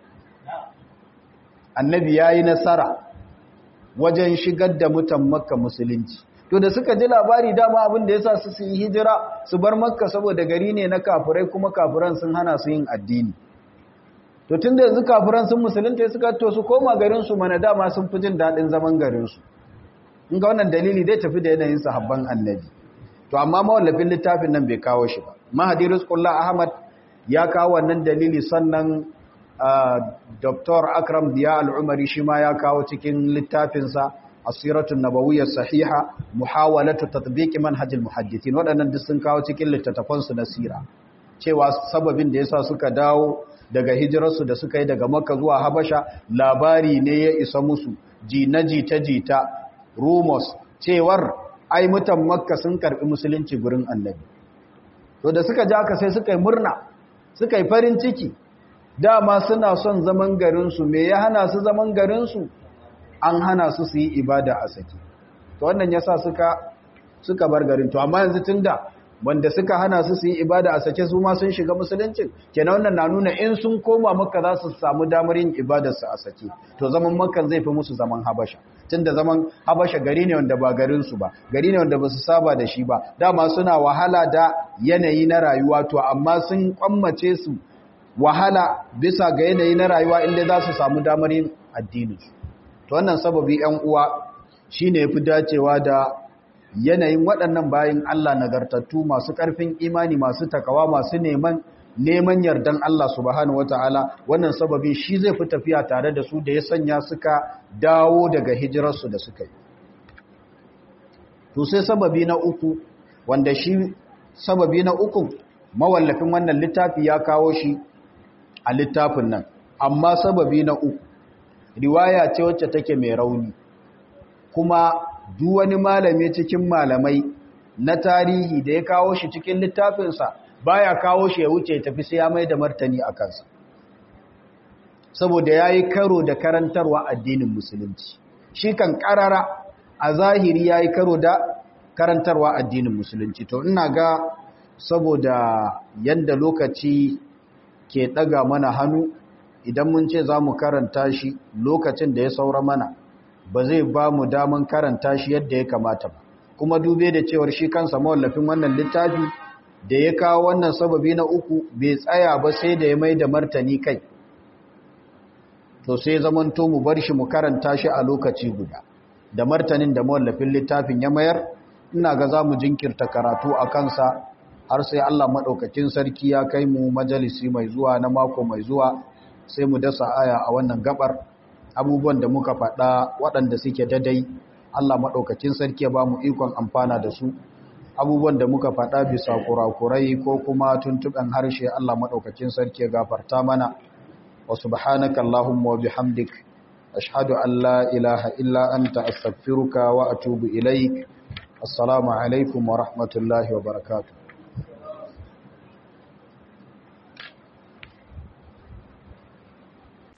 annabi ya yi nasara wajen shigar da mutan makka musulunci to da suka ji labari dama abin da ya sa su su yi hijira su bar makka saboda gari ne na kafirai kuma kafiran sun hana su yin addini to tun da yanzu kafiran sun musulunta suka to su koma garinsu mana dama sun fi jin daɗin zaman garinsu in ga wannan dalili zai tafi da yanayin sahabban annabi to amma mawallafin littafin nan bai kawo shi ba mahadi rizqullah ahmad ya kawo wannan dalili sannan dr akram diya al'umari shi ma ya kawo cikin littafinsa asiratun nabawiyyar sahiha muhawalatu tatbiqi manhajil muhaddithin waɗannan duk sun kawo cikin littattafansu na sira cewa sababin da yasa suka dawo daga hijirarsu da suka yi daga makka zuwa habasha labari ne ya isa musu jina jita jita rumors cewar ai mutan makka sun karbi musulunci gurin annabi to da suka ja ka sai suka yi murna suka yi farin ciki dama suna son zaman garinsu me ya hana su zaman garinsu an hana su su yi ibada a saki to wannan yasa suka suka bar garin to amma yanzu tunda wanda suka hana su su yi ibada a sake su ma sun shiga musuluncin kenan wannan na nuna in sun koma makka za su samu damar yin ibadarsu a sake to zaman makkan zai fi musu zaman habasha tunda zaman habasha gari ne wanda ba garinsu ba gari ne wanda ba su saba da shi ba dama suna wahala da yanayi na rayuwa to amma sun kwammace su wahala bisa ga yanayi na rayuwa inda za su samu damar yin addini to wannan sababi yan uwa shine yafi dacewa da yanayin waɗannan bayan Allah nagartattu masu ƙarfin imani masu takawa masu neman neman yardan Allah subhanahu wataala wannan sababi shi zai fi tafiya tare da su da ya sanya suka dawo daga hijirarsu da suka yi to sai sababi na uku wanda shi sababi na uku mawallafin wannan littafi ya kawo shi a littafin nan amma sababi na uku riwaya ce wacce take mai rauni kuma duk wani malami cikin malamai na tarihi da ya kawo shi cikin littafinsa baya kawo shi ya wuce tafi sai ya mai da martani a kansa saboda ya yi karo da karantarwa addinin musulunci shi kan karara a zahiri ya yi karo da karantarwa addinin musulunci to ina ga saboda yadda lokaci ke ɗaga mana hannu idan mun ce za mu karanta shi lokacin da ya saura mana ba zai ba mu daman karanta shi yadda ya kamata ba kuma dube da cewar shi kansa mawallafin wannan littafi da ya kawo wannan sababi na uku bai tsaya ba sai da ya mai da martani kai to sai zamanto mu bar shi mu karanta shi a lokaci guda da martanin da mawallafin littafin ya mayar ina ga za mu jinkirta karatu a kansa har sai Allah maɗaukacin sarki ya kai mu majalisi mai zuwa na mako mai zuwa sai mu dasa aya a wannan gabar abubuwan da muka faɗa waɗanda suke dadai Allah maɗaukacin sarki ya ba mu ikon amfana da su abubuwan da muka faɗa bisa kurakurai ko kuma tuntuɓen harshe Allah maɗaukacin sarki ya gafarta mana wa subhanaka Allahumma wa bihamdik ashhadu an la ilaha illa anta astaghfiruka wa atubu ilaik assalamu alaikum wa rahmatullahi wa barakatuh